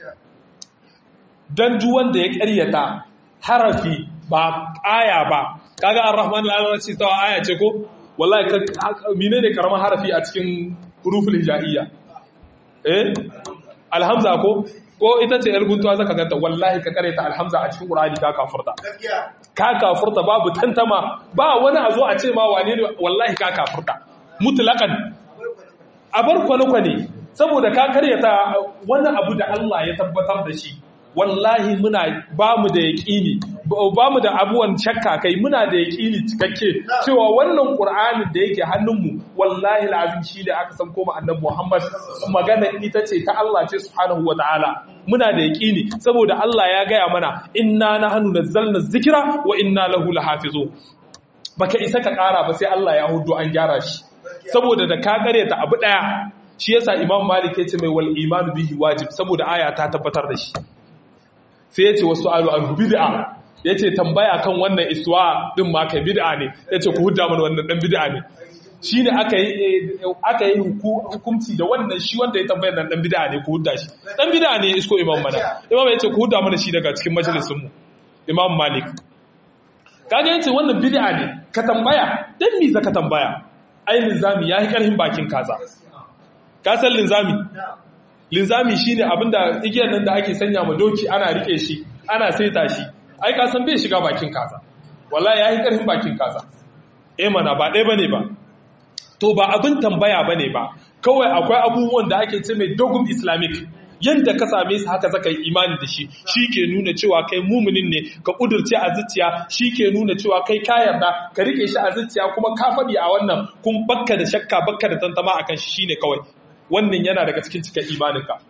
dan duk wanda ya ƙaryata harafi ba aya ba kaga ar-rahman al-alamin ta aya ce ko wallahi menene karaman harafi a cikin huruful hijaiya eh alhamza ko ko ita ce yar guntuwa zaka ganta wallahi ka kareta alhamza a cikin qur'ani ka kafurta ka kafurta babu tantama ba wani a zo a ce ma wane ne wallahi ka kafurta mutlaqan a bar kwane-kwane saboda ka karyata wani abu da Allah ya tabbatar da shi wallahi muna ba mu da yaƙini ba mu da abuwan shakka kai muna da yaƙini cikakke cewa wannan ƙur'anin da yake hannunmu wallahi lazim shi da aka san koma annabi Muhammad magana ita ce ta Allah ce subhanahu wa ta'ala muna da yaƙini saboda Allah ya gaya mana inna nahnu nazzalna dhikra wa inna lahu lahafizun baka isa ka ƙara ba sai Allah ya hudu an gyara shi saboda da ka ta abu ɗaya shi yasa Imam Malik ya ce mai wal imanu bihi wajib saboda aya ta tabbatar da shi sai ya ce wasu alu an bid'a ya ce tambaya kan wannan iswa din ma kai bid'a ne ya ce ku hudda mana wannan dan bid'a ne shi ne aka yi aka yi hukunci da wannan shi wanda ya tambaya nan dan bid'a ne ku hudda shi dan bid'a ne isko imam mana imam ya ce ku hudda mana shi daga cikin majalisin mu imam malik kaga yace wannan bid'a ne ka tambaya dan me zaka tambaya ai linzami yayi karhin bakin kaza ka san linzami linzami shine abinda igiyar nan da ake sanya ma doki ana rike shi ana saita shi ai ka san bai shiga bakin kaza wallahi yayi karfin bakin kaza eh mana ba dai bane ba to ba abin tambaya bane ba kawai akwai abubuwan da ake ce mai dogum islamic yanda ka same su haka zaka yi imani da shi shi ke nuna cewa kai muminin ne ka kudurce a zuciya shi ke nuna cewa kai ka yarda ka rike shi a zuciya kuma ka faɗi a wannan kun bakka da shakka bakka da tantama akan shi shine kawai wannan yana daga cikin cikin imaninka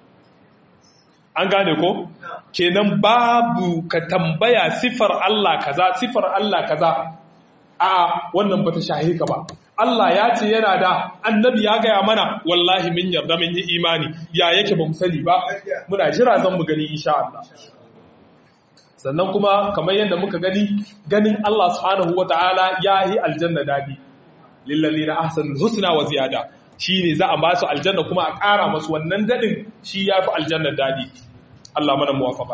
an gane ko kenan babu ka tambaya sifar Allah kaza sifar Allah kaza a wannan bata shahi ka ba Allah ya ce yana da annabi ya gaya mana wallahi min yarda min yi imani ya yake ba mu sani ba muna jira zan mu gani insha Allah sannan kuma kamar yadda muka gani ganin Allah subhanahu wataala ya yi aljanna dadi lillazina ahsanul husna wa ziyada shine za a ba su aljanna kuma a ƙara masu wannan dadin shi yafi aljanna dadi Allah mana muwafaka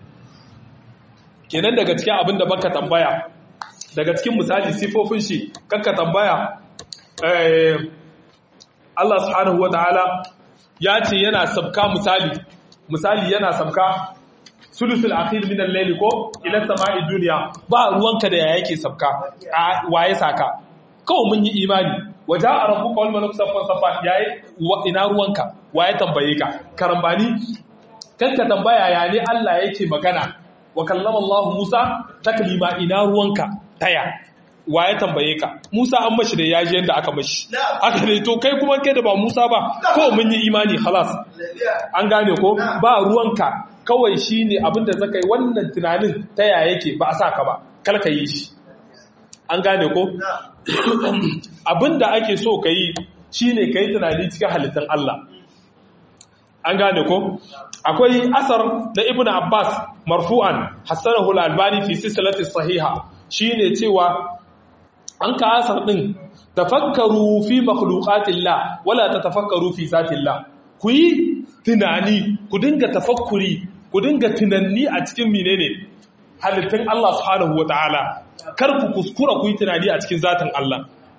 kenan daga cikin abin da baka tambaya daga cikin misali sifofin shi kanka tambaya Allah subhanahu wataala ya ce yana sabka misali misali yana sabka sulusul akhir min al-layl ko ila sama'i dunya ba ruwanka da ya yake sabka waye saka kawai mun yi imani waja a rabbuka wal malaku saffan saffa yayi ina ruwanka waye tambaye ka karambani kanka tambaya ya ne Allah yake magana wa kallama Allah Musa taklima ina ruwanka taya wa ya tambaye ka Musa an mashi da yaji yanda aka mashi haka ne to kai kuma kai da ba Musa ba ko mun yi imani halas an gane ko ba ruwanka kawai shine abinda zaka yi wannan tunanin taya yake ba a saka ba kar ka yi shi an gane ko abinda ake so ka yi shine ka yi tunani cikin halittar Allah an gane ko akwai asar na ibn abbas marfu'an hassanahu al-albani fi silsilati sahiha shine cewa an ka asar din tafakkaru fi makhluqatillah wala tatafakkaru fi zatillah ku yi tunani ku dinga tafakkuri ku dinga tunanni a cikin menene halittun Allah subhanahu wataala kar ku kuskura ku yi tunani a cikin zatin Allah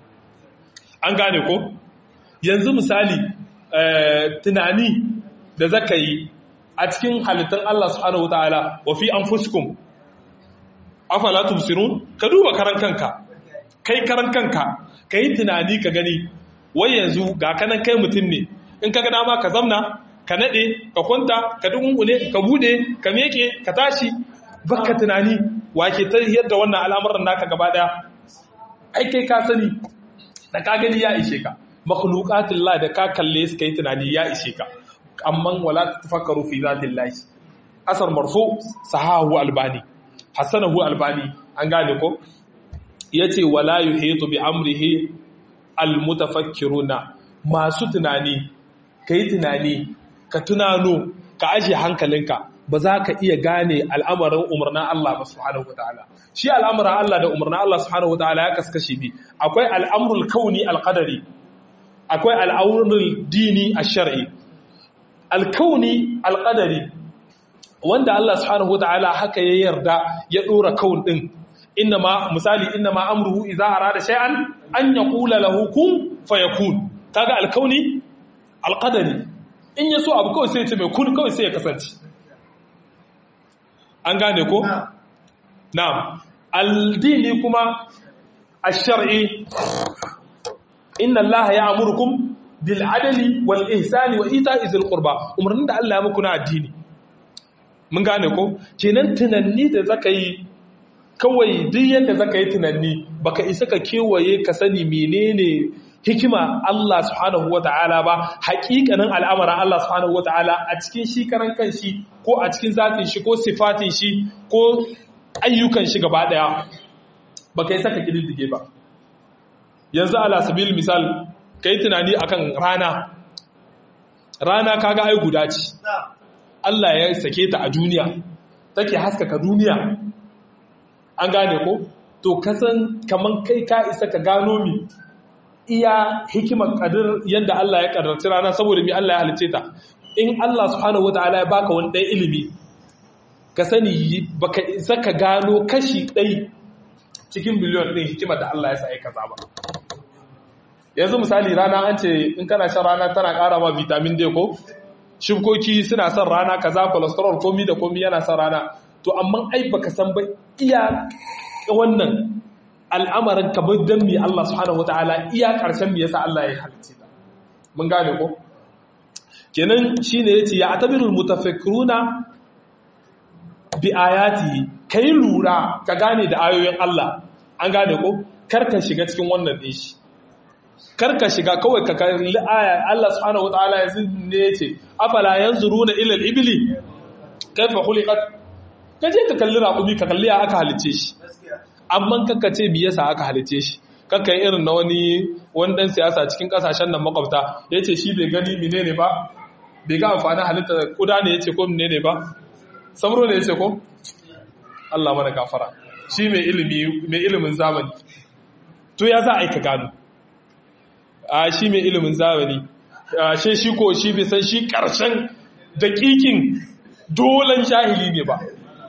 an gane ko yanzu misali tunani da zaka yi a cikin halittun Allah subhanahu wataala wa fi anfusikum afala tubsirun ka duba karan kanka kai karan kanka kai tunani ka gani wai yanzu ga kanan kai mutum ne in ka ga dama ka zamna ka nade ka kwanta ka dungune ka bude ka meke ka tashi baka tunani wake ta yadda wannan al'amuran naka gaba daya ai kai ka sani da ka gani ya ishe ka makhluqatullah da ka kalle su kai tunani ya ishe ka amma wala tafakkaru fi zatillahi asar marfu sahahu albani hasanahu albani an gane ko yace wala yuhitu bi amrihi almutafakkiruna masu tunani kai tunani ka tunano ka aje hankalinka ba za ka iya gane al'amarin umarna Allah ba subhanahu wataala shi al'amarin Allah da umarna Allah subhanahu wataala ya kaskashi bi akwai al'amrul kauni alqadari akwai al'amrul dini ash-shar'i alkauni alƙadari wanda Allah subhanahu wa ta'ala haka ya yarda ya ɗora kaun ɗin inna ma misali inna ma amruhu idza arada shay'an an yaqula lahu kun fayakun kaga alkauni alqadari in yaso abu kawai sai ya ce mai kun kawai sai ya kasance an gane ko na'am aldini kuma ash-shar'i inna Allah ya'murukum bil adali wal ihsani wa ita'i zil qurba umarnin da Allah ya muku na addini mun gane ko kenan tunanni da zaka yi kawai duk yadda zaka yi tunanni baka isa ka kewaye ka sani menene hikima Allah subhanahu wata'ala ba haƙiƙanin al'amarin Allah subhanahu wata'ala a cikin shi karan kanshi ko a cikin zatin shi ko sifatin shi ko ayyukan shi gaba daya baka isa ka kididdige ba yanzu ala sabil misal kai tunani akan rana rana kaga ai guda ce Allah ya sake ta a duniya take haskaka duniya an gane ko to kasan kaman kai ka isa ka gano mi iya hikimar kadir yadda Allah ya karraci rana saboda mi Allah ya halice ta in Allah subhanahu wataala ya baka wani ɗaya ilimi ka sani baka isa ka gano kashi ɗai cikin biliyon ɗin hikimar da Allah ya sa ya kaza ba yanzu misali rana an ce in kana shan rana tana ƙara ma vitamin D ko shukoki suna son rana kaza cholesterol komi da komi yana son rana to amma ai baka san ba iya wannan al'amarin kamar dan mi Allah subhanahu wataala iya karshen mi yasa Allah ya halice ta mun gane ko kenan shine yace ya atabirul mutafakkiruna bi ayati kai lura ka gane da ayoyin Allah an gane ko karka shiga cikin wannan din shi karka shiga kawai ka kalli aya Allah subhanahu wataala yanzu ne yace afala yanzuruna ila al-ibli kaifa khuliqat kaje ka kalli raƙumi ka kalli ya aka halice shi amma kakka ce me yasa aka halice shi kakka yi irin na wani wani dan siyasa cikin kasashen nan makwabta yace shi bai gani menene ba bai ga amfani halitta kuda ne yace ko menene ba samro ne yace ko Allah mana gafara shi mai ilimi mai ilimin zamani to ya za a yi ka gano a shi mai ilimin zamani shi shi ko shi bai san shi karshen daƙiƙin dolan jahili ne ba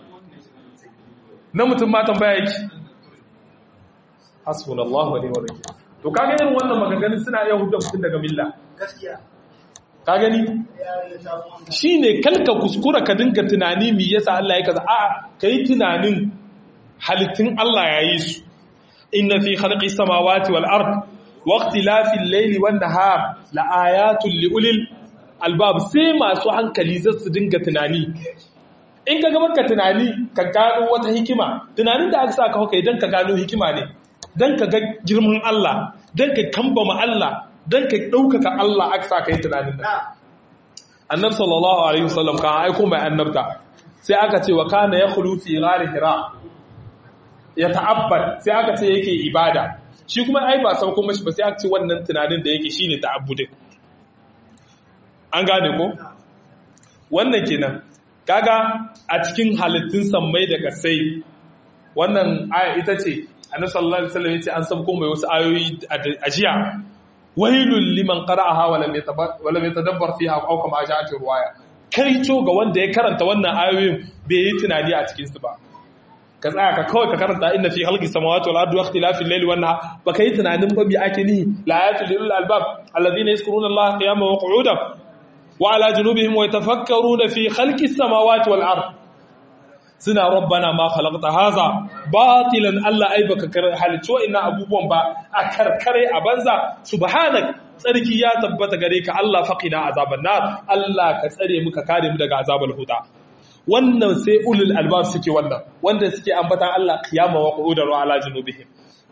na mutum ma tambaya yake hasbunallahu wa ni'mal wakeel to kaga irin wannan maganganun suna iya hukunta mutum daga milla gaskiya ka gani shine kalka kuskura ka dinga tunani me yasa Allah ya kaza a kai tunanin halittun Allah yayi su inna fi khalqis samawati wal ard wa ikhtilafil layli wan nahar la ayatul li ulil albab sai masu hankali za su dinga tunani in ka gabar ka tunani ka gano wata hikima tunanin da aka sa ka hauka idan ka gano hikima ne don ka ga girman Allah don ka kambama Allah don ka ɗaukaka Allah aka sa ka yi tunanin nan annab sallallahu alaihi wasallam kan aiko mai annabta sai aka ce wa kana ya khulu fi ghari hira ya ta'abbad sai aka ce yake ibada shi kuma ai ba sauko mashi ba sai aka ce wannan tunanin da yake shine ta'abbudin an gane ko wannan kenan kaga a cikin halittun sammai da kasai wannan aya ita ce annabi sallallahu alaihi wasallam yace an sabko mai wasu ayoyi a jiya wailul liman qara'aha wa lam wa lam yatadabbar fiha aw kama ja'at riwaya kai to ga wanda ya karanta wannan ayoyin bai yi tunani a cikin su ba ka tsaya ka kawai ka karanta inna fi khalqis samawati wal ardi wa ikhtilafil layli wan nahar baka yi tunanin ba bi ake ni la ayatul lil albab alladhina yazkuruna allaha qiyaman wa qu'udan وعلى جنوبهم ويتفكرون في خلق السماوات والأرض suna rabbana ma khalaqta haza batilan Allah ai baka halicci wa'annan abubuwan ba a karkare a banza subhanak tsarki ya tabbata gare ka Allah faqina azaban nar Allah ka tsare mu ka kare mu daga azabal huda wannan sai ulul albab suke wannan wanda suke ambatan Allah qiyama wa qu'udan wa ala junubihim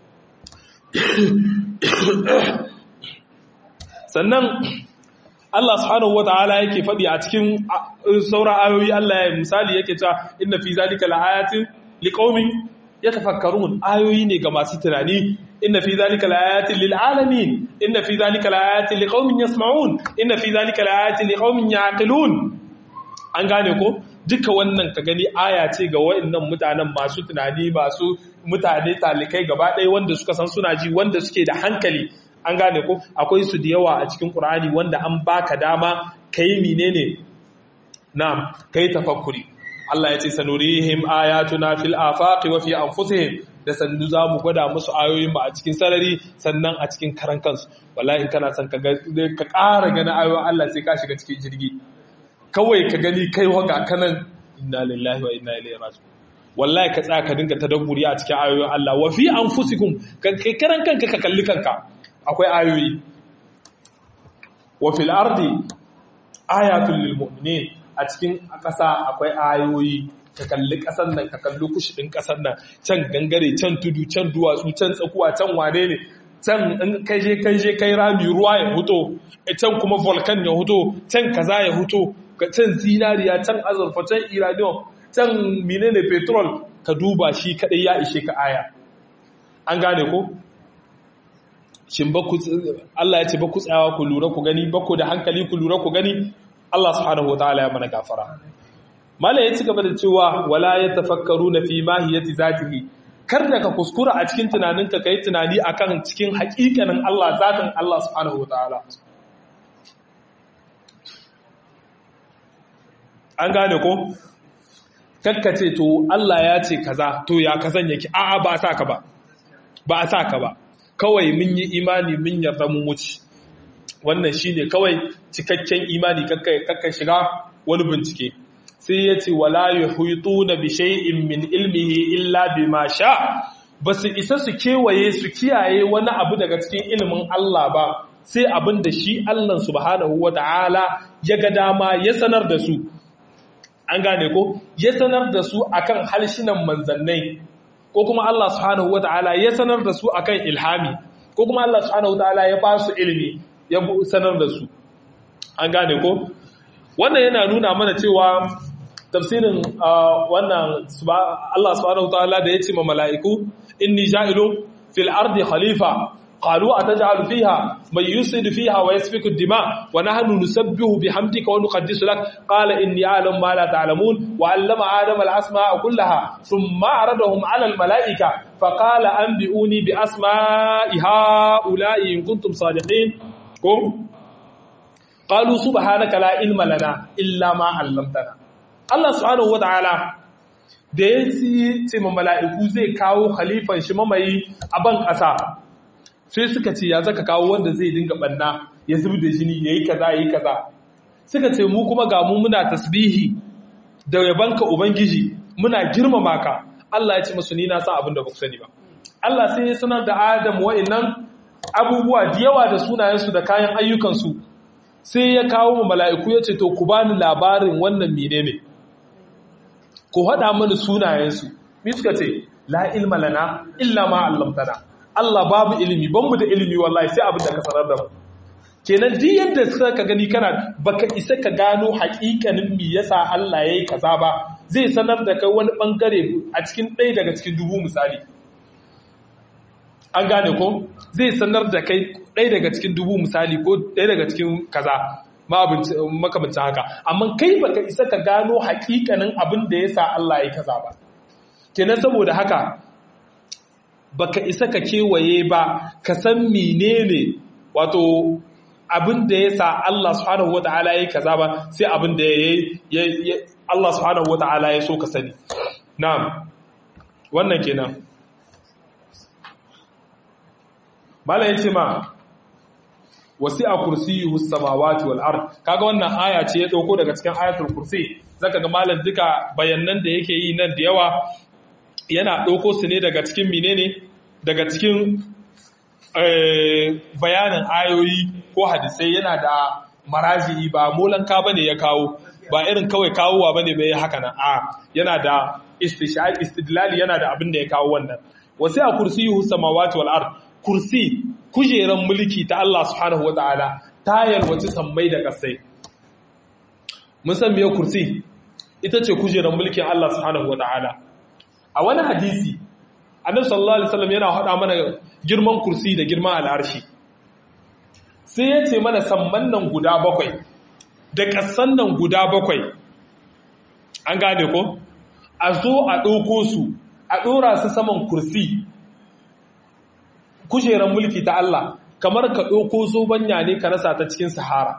sannan Allah subhanahu wata'ala yake faɗi a cikin sauran ayoyi Allah ya misali yake cewa inna fi zalika laayatin liqaumin yatafakkarun ayoyi ne ga masu tunani inna fi zalika laayatin lil alamin inna fi zalika laayatin liqaumin yasma'un inna fi zalika laayatin liqaumin yaqilun an gane ko duka wannan ka gani aya ce ga wayannan mutanen masu tunani masu mutane talikai gaba ɗaya wanda suka san suna ji wanda suke da hankali an gane ko akwai su da yawa a cikin Qur'ani wanda an baka dama kai menene na'am kai tafakkuri Allah ya ce sanurihim ayatuna fil afaqi wa fi anfusihim da sannu za mu gwada musu ayoyin mu a cikin sarari sannan a cikin karan kansu wallahi in kana son ka ka ƙara gani ayoyin Allah sai ka shiga cikin jirgi kawai ka gani kai waga kanan inna lillahi wa inna ilaihi raji'un wallahi ka tsaya ka dinga tadabburi a cikin ayoyin Allah wa fi anfusikum kai karan kanka ka kalli kanka akwai ayoyi wa fil ardi ayatul lil mu'minin a cikin ƙasa akwai ayoyi ka kalli ƙasar nan ka kalli kushidin ƙasar nan can gangare can tudu can duwatsu can tsakuwa can wane ne can in kai je kai je kai rami ruwa ya huto can kuma volcan ya huto can kaza ya huto can zinariya can azurfa can iranium can menene petrol ka duba shi kadai ya ishe ka aya an gane ko shin ba ku Allah ya ce ba ku tsayawa ku lura ku gani ba ku da hankali ku lura ku gani Allah subhanahu wataala ya mana gafara mala ya ci gaba da cewa wala yatafakkaruna fi mahiyati zatihi kar da ka kuskura a cikin tunaninka kai tunani akan cikin hakikanin Allah zatin Allah subhanahu wataala an gane ko kakkace to Allah ya ce kaza to ya kazan yake a'a ba a sa ka ba ba a sa ka ba kawai mun yi imani mun yarda mun wuce wannan shine kawai cikakken imani kakka shiga wani bincike sai ya ce wala yuhituna bi shay'in min ilmihi illa bima sha basu isa su kewaye su kiyaye wani abu daga cikin ilimin Allah ba sai abin da shi Allah subhanahu wata'ala ya ga dama ya sanar da su an gane ko ya sanar da su akan halshinan manzannai ko kuma Allah subhanahu wata'ala ya sanar da su akan ilhami ko kuma Allah subhanahu wata'ala ya ba su ilimi ya sanar da su an gane ko wannan yana nuna mana cewa tafsirin wannan Allah subhanahu wata'ala da ya ce ma mala'iku inni ja'ilun fil ardi khalifa قالوا أتجعل فيها من يفسد فيها ويسفك الدماء ونحن نسبح بحمدك ونقدس لك قال إني أعلم ما لا تعلمون وعلم آدم الأسماء كلها ثم عرضهم على الملائكة فقال أنبئوني بأسماء هؤلاء إن كنتم صادقين قالوا سبحانك لا علم لنا إلا ما علمتنا الله سبحانه وتعالى da ya ce ma mala'iku zai kawo khalifan shi mamayi a ban ƙasa sai suka ce ya zaka kawo wanda zai dinga banna ya zubi da jini yayi kaza yayi kaza suka ce mu kuma ga mu muna tasbihi da yabanka ubangiji muna girmama ka Allah ya ce musu ni na san abin da ba ku sani ba Allah sai ya sanar da Adam wa'annan abubuwa da yawa da sunayensu da kayan ayyukansu sai ya kawo mu mala'iku ya ce to ku bani labarin wannan menene ku haɗa mani sunayensu mi suka ce la ilma lana illa ma 'allamtana Allah babu ilimi ban mu da ilimi wallahi sai abin da ka sanar da mu kenan duk yadda suka ka gani kana baka isa ka gano haƙiƙanin me yasa Allah yayi kaza ba zai sanar da kai wani bangare a cikin ɗaya daga cikin dubu misali an gane ko zai sanar da kai ɗaya daga cikin dubu misali ko ɗaya daga cikin kaza makamancin haka amma kai baka isa ka gano haƙiƙanin abin da yasa Allah yayi kaza ba kenan saboda haka baka isa ka kewaye ba ka san menene wato abin da ya sa Allah subhanahu wata'ala ya kaza ba sai abin da ya Allah subhanahu wata'ala ya so ka sani na'am wannan kenan mala yace ma wasi'a kursiyuhu samawati wal ard kaga wannan aya ce ya dauko daga cikin ayatul kursi zaka ga malam duka bayanan da yake yi nan da yawa yana ɗauko su ne daga cikin menene daga cikin bayanin ayoyi ko hadisai yana da maraji'i ba molanka bane ya kawo ba irin kawai kawowa bane bai haka nan a yana da istishaq istidlali yana da abin da ya kawo wannan wasi a kursiyuhu samawati wal ard kursi kujeran mulki ta Allah subhanahu wataala ta yalwaci sammai da kasai mun san meye kursi ita ce kujeran mulkin Allah subhanahu wataala a wani hadisi annabi sallallahu alaihi wasallam yana hada mana girman kursi da girman al'arshi sai ya ce mana samman nan guda bakwai da ƙasan nan guda bakwai an gane ko a zo a ɗauko su a ɗora su saman kursi kujerar mulki ta Allah kamar ka ɗauko zobanya ne ka rasa ta cikin sahara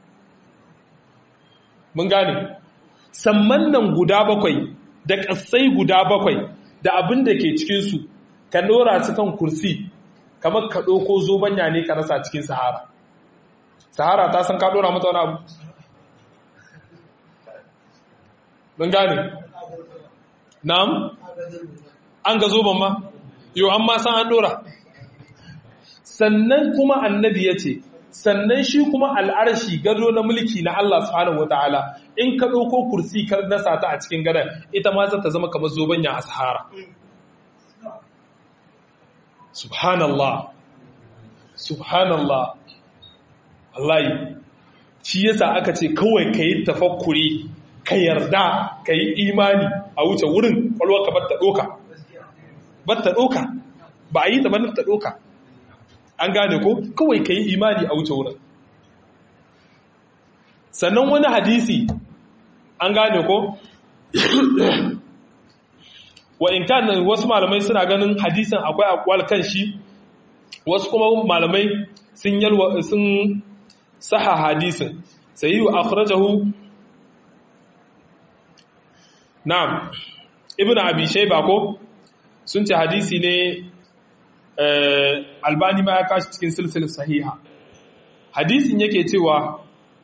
mun gane samman nan guda bakwai da ƙasai guda bakwai da abin da ke cikinsu ka ɗora su kan kursi kamar ka ɗauko zobanya ne ka rasa cikin sahara sahara ta san ka ɗora mata wani abu mun gane na'am an ga zoban ma yau an ma san an ɗora sannan kuma annabi ya ce sannan shi kuma al'arshi gado na mulki na Allah subhanahu wataala in ka ɗauko kursi ka nasa ta a cikin gadon ita ma za ta zama kamar zobanya a sahara subhanallah subhanallah wallahi shi yasa aka ce kawai ka yi tafakkuri ka yarda ka yi imani a wuce wurin kwalwarka batta ɗoka batta ɗoka ba a yi ta ta ɗoka an gane ko kawai ka yi imani a wuce wurin sannan wani hadisi an gane ko wa in kan wasu malamai suna ganin hadisin akwai akwal kan shi wasu kuma malamai sun yalwa sun saha hadisin sai yi akhrajahu na'am ibn abi shayba ko sun ce hadisi ne albani ma ya kashi cikin silsilar sahiha hadisin yake cewa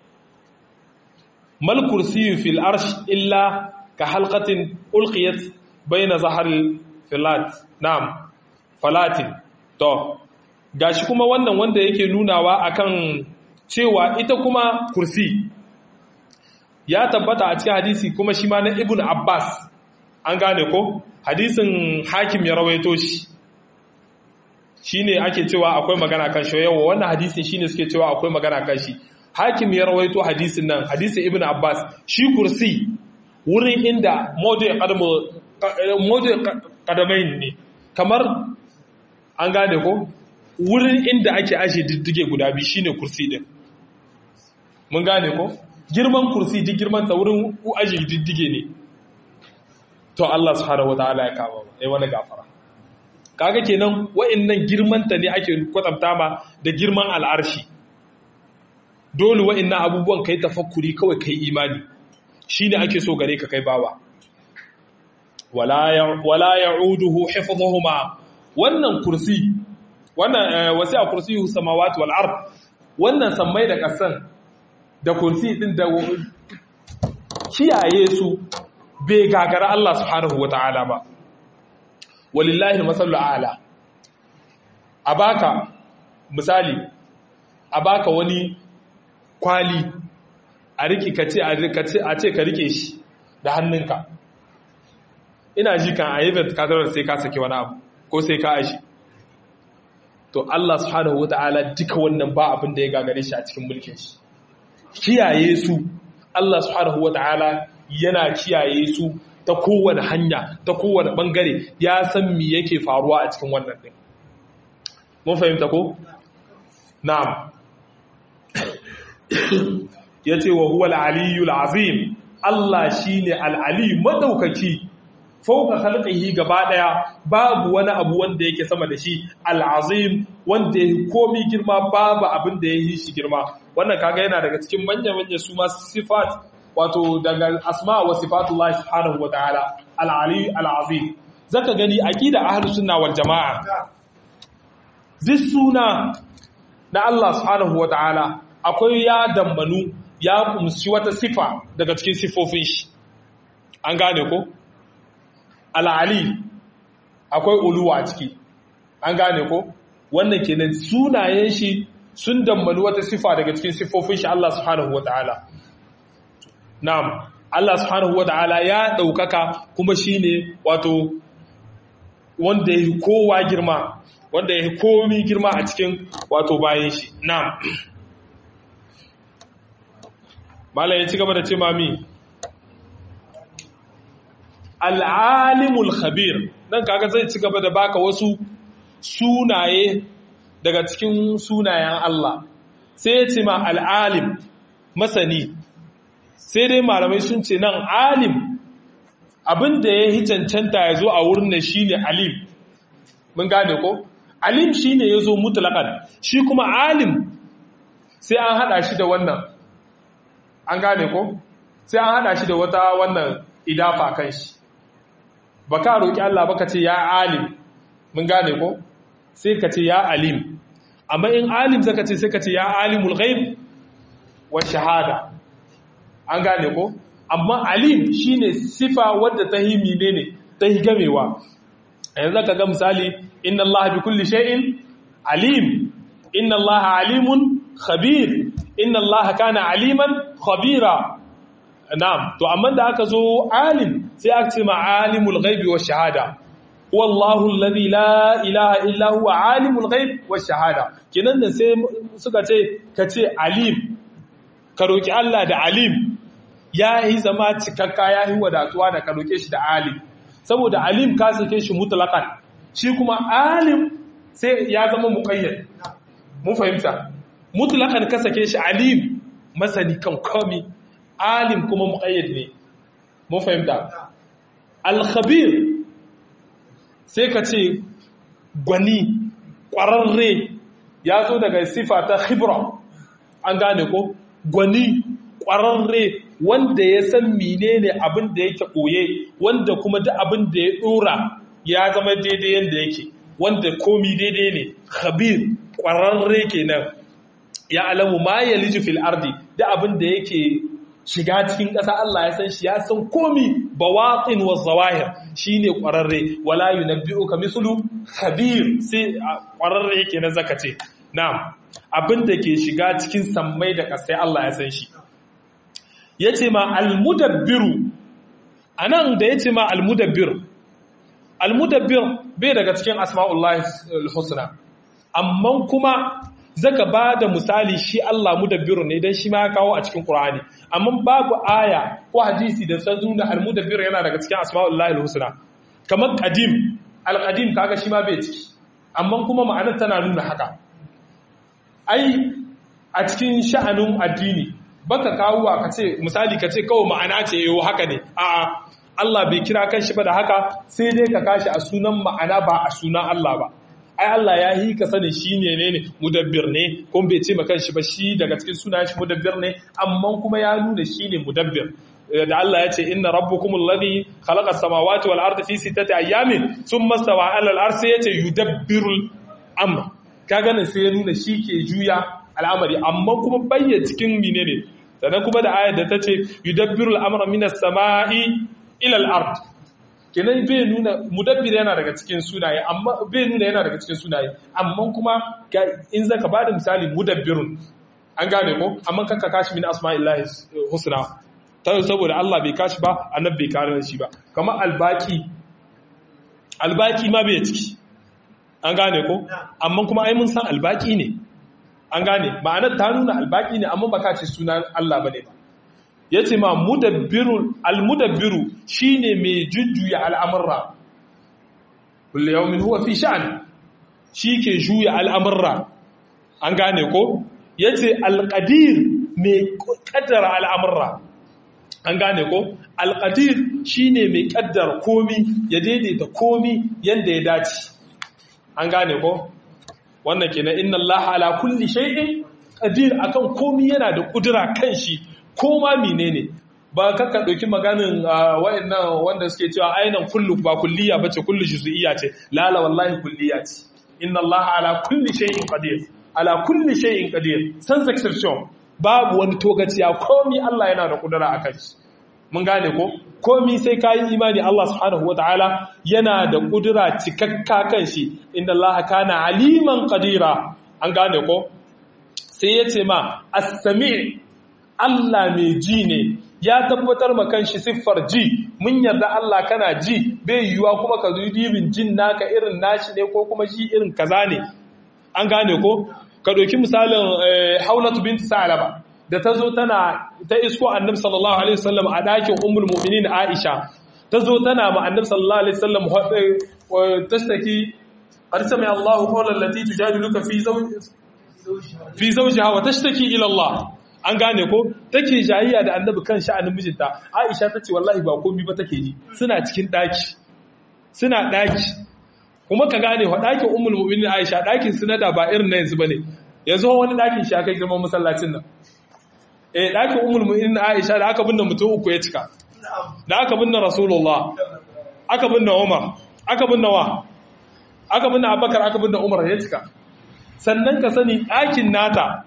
mal kursiyu fil arsh illa ka halqatin ulqiyat bayna zaharil filat na'am falatin to gashi kuma wannan wanda yake nunawa akan cewa ita kuma kursi ya tabbata a cikin hadisi kuma shi ma na ibn abbas an gane ko hadisin hakim ya rawaito shi shine ake cewa akwai magana kan shi yawa wannan hadisin shine suke cewa akwai magana kan shi hakim ya rawaito hadisin nan hadisin ibn abbas shi kursi wurin inda mawdu kadamain ne kamar an gane ko wurin inda ake ashe diddige guda biyu shine kursi din mun gane ko girman kursi duk girman ta wurin aje diddige ne to Allah subhanahu wataala ya kama ba ai wani gafara kaga kenan wa'annan girmanta ne ake kwatanta ma da girman al'arshi dole wa'annan abubuwan kai tafakkuri kawai kai imani shine ake so gare ka kai bawa wala ya'uduhu hifdhuhuma wannan kursi wannan wasi'a kursiyyu samawati wal ard wannan sammai da kasan da kursi din da kiyaye su bai gagara Allah subhanahu wata'ala ba walillahi masallu a'la a baka misali a baka wani kwali a riki ka ce a ce ka rike shi da hannunka ina ji kan a yi kadarar sai ka saki wani abu ko sai ka aishi to Allah subhanahu wata'ala duka wannan ba abin da ya gagare shi a cikin mulkin shi kiyaye su Allah subhanahu wata'ala yana kiyaye su ta kowane hanya ta kowane bangare ya san mi yake faruwa a cikin wannan din mun fahimta ko na'am yace wa huwa al-aliyyul azim Allah shine al-ali madaukaki fauka khalqihi gaba daya babu wani abu wanda yake sama da shi al-azim wanda yake komi girma babu abin da yake shi girma wannan kaga yana daga cikin manyan manyan su ma sifat wato daga asma wa sifatullah subhanahu wataala al-ali al-azim zaka gani aqida ahlus sunna wal jamaa duk suna na Allah subhanahu wataala akwai ya dambanu ya kumshi wata sifa daga cikin sifofin shi an gane ko al-ali akwai uluwa a ciki an gane ko wannan kenan sunayen shi sun dambanu wata sifa daga cikin sifofin shi Allah subhanahu wataala Na'am, Allah subhanahu wa ta'ala ya ɗaukaka kuma shi ne wato wanda ya yi kowa girma, wanda ya yi komi girma a cikin wato bayan shi. Na'am. Mala ya ci gaba da ce mami, Al'alimul Khabir, nan kaga zai ci gaba da baka wasu sunaye daga cikin sunayen Allah, sai ya ce ma al'alim, masani, sai dai malamai sun ce nan alim abinda ya yi cancanta ya zo a wurin da shi ne alim mun gane ko alim shi ne ya zo mutulakan shi kuma alim sai an hada shi da wannan an gane ko sai an hada shi da wata wannan idafa kan shi ba ka roƙi Allah ba ka ce ya alim mun gane ko sai ka ce ya alim amma in alim zaka ce sai ka ce ya alimul ghaib wa shahada an gane ko amma alim shine sifa wadda ta yi menene ta yi gamewa yanzu ka ga misali inna Allah bi kulli shay'in alim inna Allah alimun khabir inna allaha kana aliman khabira na'am to amma da aka zo alim sai aka ce ma alimul ghaibi wa shahada wallahu alladhi la ilaha illa huwa alimul ghaib wa shahada kenan da sai suka ce ka ce alim ka roki Allah da alim yayi zama cikakka yayi wadatuwa da ka roke shi da alim saboda alim ka sake shi mutlaqan shi kuma alim sai ya zama muqayyad mun fahimta mutlaqan ka sake shi alim masani kan komi alim kuma muqayyad ne mun fahimta al-khabir sai ka ce gwani ƙwararre ya zo daga sifa ta khibra an gane ko gwani ƙwararre wanda ya san menene abin da yake ɓoye wanda kuma duk abin da ya ɗora ya zama daidai yadda yake wanda komi daidai ne khabir ƙwararre kenan ya alamu ma ya liji fil ardi da abin da yake shiga cikin ƙasa Allah ya san shi ya san komi bawatin wa zawahir shine ƙwararre wala yunabbi'uka mislu khabir sai ƙwararre yake na zakace na'am abin da ke shiga cikin sammai da ƙasai Allah ya san shi yace ma almudabbiru anan da yace ma almudabbir almudabbir bai daga cikin asma'ullahi alhusna amma kuma zaka ba da misali shi Allah mudabbiru ne dan shi ma ya kawo a cikin Qur'ani amma babu aya ko hadisi da san nuna al-mudabbir yana daga cikin asma'ullahi al-husna kamar qadim al-qadim kaga shi ma bai ciki amma kuma ma'anar tana nuna haka ai a cikin sha'anin addini baka kawo ka ce misali ka ce kawai ma'ana ce yau haka ne a'a Allah bai kira kanshi ba da haka sai dai ka kashi a sunan ma'ana ba a sunan Allah ba ai Allah ya yi ka sani shi ne ne mudabbir ne kuma bai ce makan shi ba shi daga cikin suna shi mudabbir ne amma kuma ya nuna shi ne mudabbir da Allah ya ce inna rabbukumul ladhi khalaqa samawati wal arda fi sittati ayamin thumma stawa 'ala al arshi yace yudabbirul amr kaga nan sai ya nuna shi ke juya al'amari amma kuma bayya cikin menene sannan kuma da ayar da ta ce yudabbirul amra minas sama'i ila al ard kenan bai nuna mudabbir yana daga cikin sunaye amma bai nuna yana daga cikin sunaye amma kuma in zaka bada misali mudabbirun an gane ko amma kanka kashi min asma'illahi husna ta saboda Allah bai kashi ba annabi bai kare shi ba kamar albaki albaki ma bai ciki an gane ko amma kuma ai mun san albaki ne an gane ma'anar ta nuna albaki ne amma baka ce sunan Allah bane ba ya ce ma almudabbiru shi ne mai jujjuya al'amurra kulle yau min huwa fi sha'an shi ke juya al'amurra an gane ko ya ce alƙadir mai ƙaddara al'amurra an gane ko alƙadir shi ne mai ƙaddara komi ya daidaita komi yadda ya dace an gane ko wannan ke na inna Allah ala kulli shay'in qadir akan komi yana da kudura kan shi ko ma menene ba kaka ɗauki maganin wa'annan wanda suke cewa ainihin kullu ba kulliya ba ce kullu juz'iyya ce lala wallahi kulliya ce inna Allah ala kulli shay'in qadir ala kulli shay'in qadir sans exception babu wani togaciya komi Allah yana da kudura akan shi mun gane ko komi sai kayi imani Allah subhanahu wataala yana da kudura cikakka kan shi inna Allah kana aliman qadira an gane ko sai yace ma as-sami' Allah mai ji ne ya tabbatar ma kanshi siffar ji mun yarda Allah kana ji bai yiwuwa kuma ka zo dibin jin naka irin nashi ne ko kuma ji irin kaza ne an gane ko ka doki misalin Haulatu bint Sa'laba da tazo tana ta isko Annabi sallallahu alaihi wasallam a dakin Ummul Mu'minin Aisha tazo tana ma Annabi sallallahu alaihi wasallam tashtaki qad sami Allahu qawlan allati tujadiluka fi zawj fi zawjiha wa tashtaki ila Allah an gane ko take jayayya da annabi kan sha'anin mijinta aisha ta ce wallahi ba komi ba take ji suna cikin daki suna daki kuma ka gane wa dakin ummul mu'minin aisha dakin sunada ba irin na yanzu bane yanzu wani dakin shi aka girman masallacin nan eh dakin ummul mu'minin aisha da aka binne mutum uku ya cika da aka binne rasulullah aka binne umar aka binne wa aka binne abubakar aka binne umar ya cika sannan ka sani dakin nata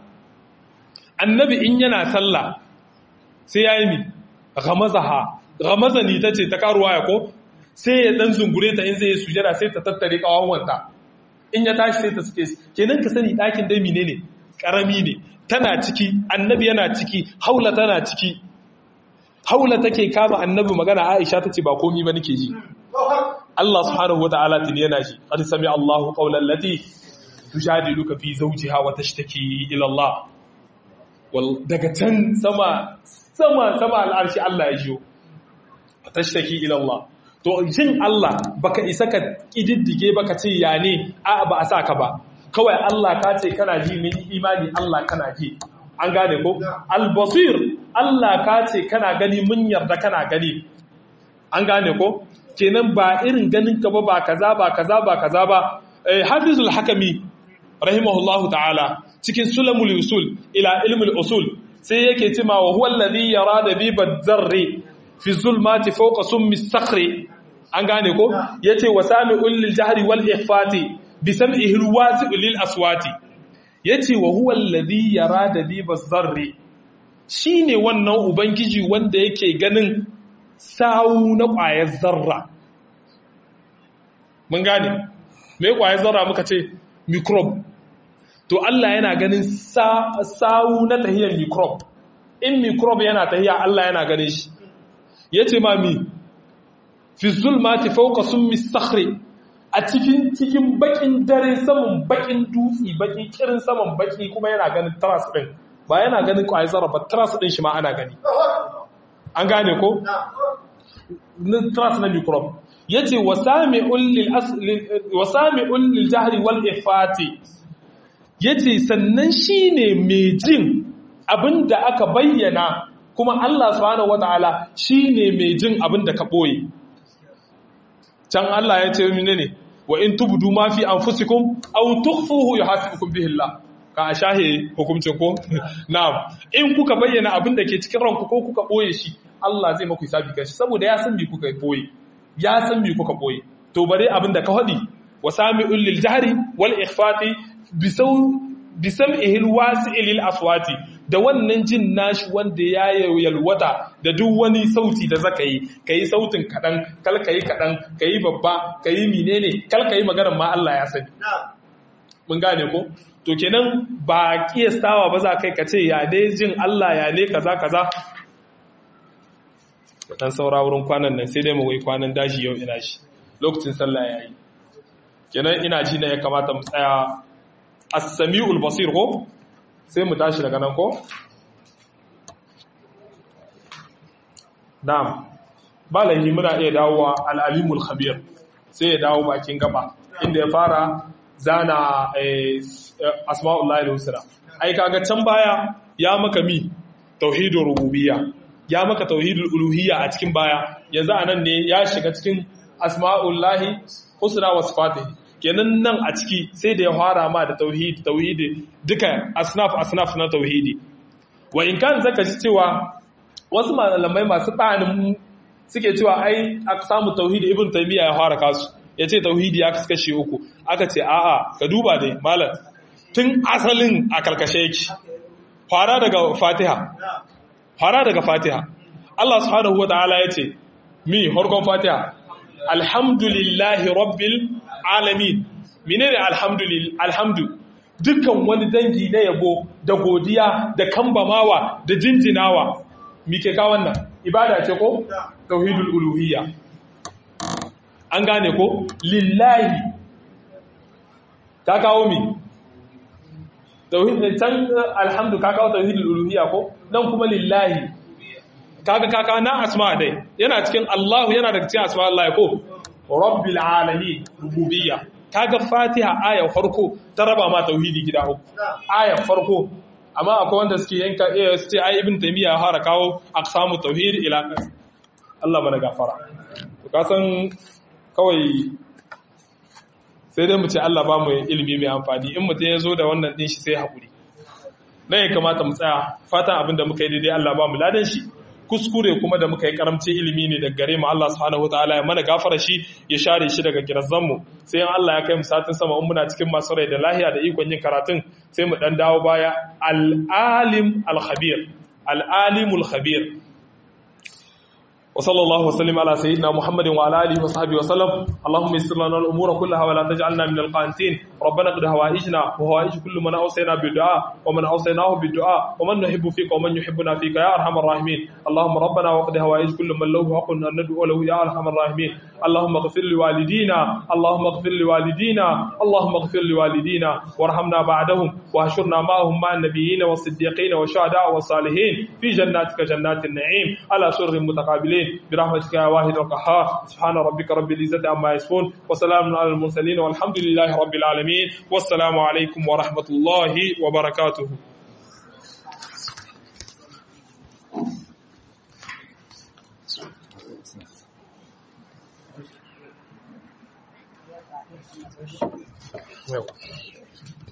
annabi in yana sallah sai ya yi mi gamazaha gamazani ta ce ta karuwa ya ko sai ya dan zungure ta in zai yi sujada sai ta tattare kawawanta in ya tashi sai ta suke kenan ka sani ɗakin dai mine ne ƙarami ne tana ciki annabi yana ciki haula tana ciki haula take kama annabi magana aisha tace ba komi ba nake ji Allah subhanahu wataala tun yana ji qad sami Allahu qawlan lati tujadiluka fi zawjiha wa tashtaki ila Allah wal daga can sama sama sama al'arshi Allah ya jiyo tashtaki ila Allah to jin Allah baka isa ka kididdige baka ce ya ne a ba a saka ba kawai Allah ka ce kana ji min imani Allah kana ji an gane ko al-basir Allah ka ce kana gani mun yarda kana gani an gane ko kenan ba irin ganin ka ba ba kaza ba kaza ba kaza ba eh, hafizul hakami rahimahullahu ta'ala cikin sulamul usul ila ilmul usul sai yake cewa wa huwa alladhi yara da bi zarri fi zulmati fawqa summi sakhri an gane ko yace wa sami'ul lil jahri wal ikhfati bi sam'ihi al wasi'u lil aswati yace wa huwa alladhi yara da bi zarri shine wannan ubangiji wanda yake ganin sawu na ƙwayar zarra mun gane me ƙwayar zarra muka ce microbe to Allah yana ganin sawu na tahiyar microbe in microbe yana tahiya Allah yana ganin shi yace ma mi fi zulmati fawqa summi sakhri a cikin cikin bakin dare saman bakin dutsi bakin kirin saman baki kuma yana ganin tras din ba yana ganin ƙwayar zarra ba tras din shi ma ana gani an gane ko tras na microbe yace wasami'un lil jahri wal ifati yace sannan shine mai jin abinda aka bayyana kuma Allah subhanahu wataala shine mai jin abinda ka boye can Allah ya ce mine ne wa in tubdu ma fi anfusikum aw tukhfuhu yuhasibukum bihi Allah ka ashahe hukuncin ko na'am in kuka bayyana abinda ke cikin ranku ko kuka boye shi Allah zai maku hisabi kanshi saboda ya san me kuka boye ya san me kuka boye to bare abin da ka faɗi wa sami'ul lil jahri wal ikhfati bisaw bisam'ihi al wasi'il lil aswati da wannan jin nashi wanda ya yalwata da duk wani sauti da zaka yi kai sautin kadan kal kai kadan kai babba kai menene kal kai maganar ma Allah ya sani mun gane ko to kenan ba kiyastawa ba za kai ka ce ya dai jin Allah ya ne kaza kaza dan saura wurin kwanan nan sai dai mu wai kwanan dashi yau ina shi lokacin sallah yayi kenan ina ji ne ya kamata mu tsaya as-sami'ul basir ko sai mu tashi daga nan ko na'am balahi muna iya dawowa al-alimul khabir sai ya dawo bakin gaba inda ya fara zana asma'ullahi al-husna ai kaga can baya ya maka mi tauhidur rububiyya ya maka tauhidul uluhiyya a cikin baya yanzu anan ne ya shiga cikin asma'ullahi husna wa sifatihi kenan nan a ciki sai da ya fara ma da tauhid tauhidi duka asnaf asnaf na tauhidi wa in kan zaka ji cewa wasu malamai masu tsanin suke cewa ai aka samu tauhidi ibn taymiya ya fara kasu yace tauhidi ya kaskashe uku aka ce a'a ka duba dai malam tun asalin a kalkashe yake fara daga fatiha fara daga fatiha Allah subhanahu wa ta'ala ya ce mi harkon fatiha alhamdulillahi rabbil alamin menene alhamdulillah alhamdu dukkan wani dangi na yabo da godiya da kambamawa da jinjinawa mike ka wannan ibada ce ko tauhidul uluhiyya an gane ko lillahi ta kawo mi tauhid can alhamdu ka kawo tauhidul uluhiyya ko nan kuma lillahi kaga kaka na asma dai yana cikin Allah yana daga cikin asma Allah ko rabbil alamin rububiyya kaga fatiha aya farko ta raba ma tauhidi gida uku aya farko amma akwai wanda suke yanka eh su ce ai ibn taymiya har kawo aqsamu tauhid ila Allah bana gafara to ka san kawai sai dai mu ce Allah ba mu ilimi mai amfani in mutum ya zo da wannan din shi sai haƙuri na ya kamata mu tsaya fatan abin da muka yi daidai Allah ba mu ladan shi kuskure kuma da muka yi karamcin ilimi ne daga gare mu Allah subhanahu wataala ya mana gafara shi ya share shi daga kirazan mu sai in Allah ya kai mu satin sama in muna cikin masu rai da lahiya da ikon yin karatun sai mu dan dawo baya al-alim al-khabir al-alimul khabir وصلى الله وسلم على سيدنا محمد وعلى اله وصحبه وسلم اللهم يسر لنا الامور كلها ولا تجعلنا من القانتين ربنا قد هوائجنا وهوائج كل من اوصينا بالدعاء ومن اوصيناه بالدعاء ومن نحب فيك ومن يحبنا فيك يا ارحم الراحمين اللهم ربنا وقد هوائج كل من له حق ان ندعو له يا ارحم الراحمين اللهم اغفر لوالدينا اللهم اغفر لوالدينا اللهم اغفر لوالدينا وارحمنا بعدهم واحشرنا معهم مع النبيين والصديقين والشهداء والصالحين في جناتك جنات النعيم على سر متقابلين برحمتك يا واحد القهار سبحان ربك رب العزة عما يصفون وسلام على المرسلين والحمد لله رب العالمين والسلام عليكم ورحمة الله وبركاته Well.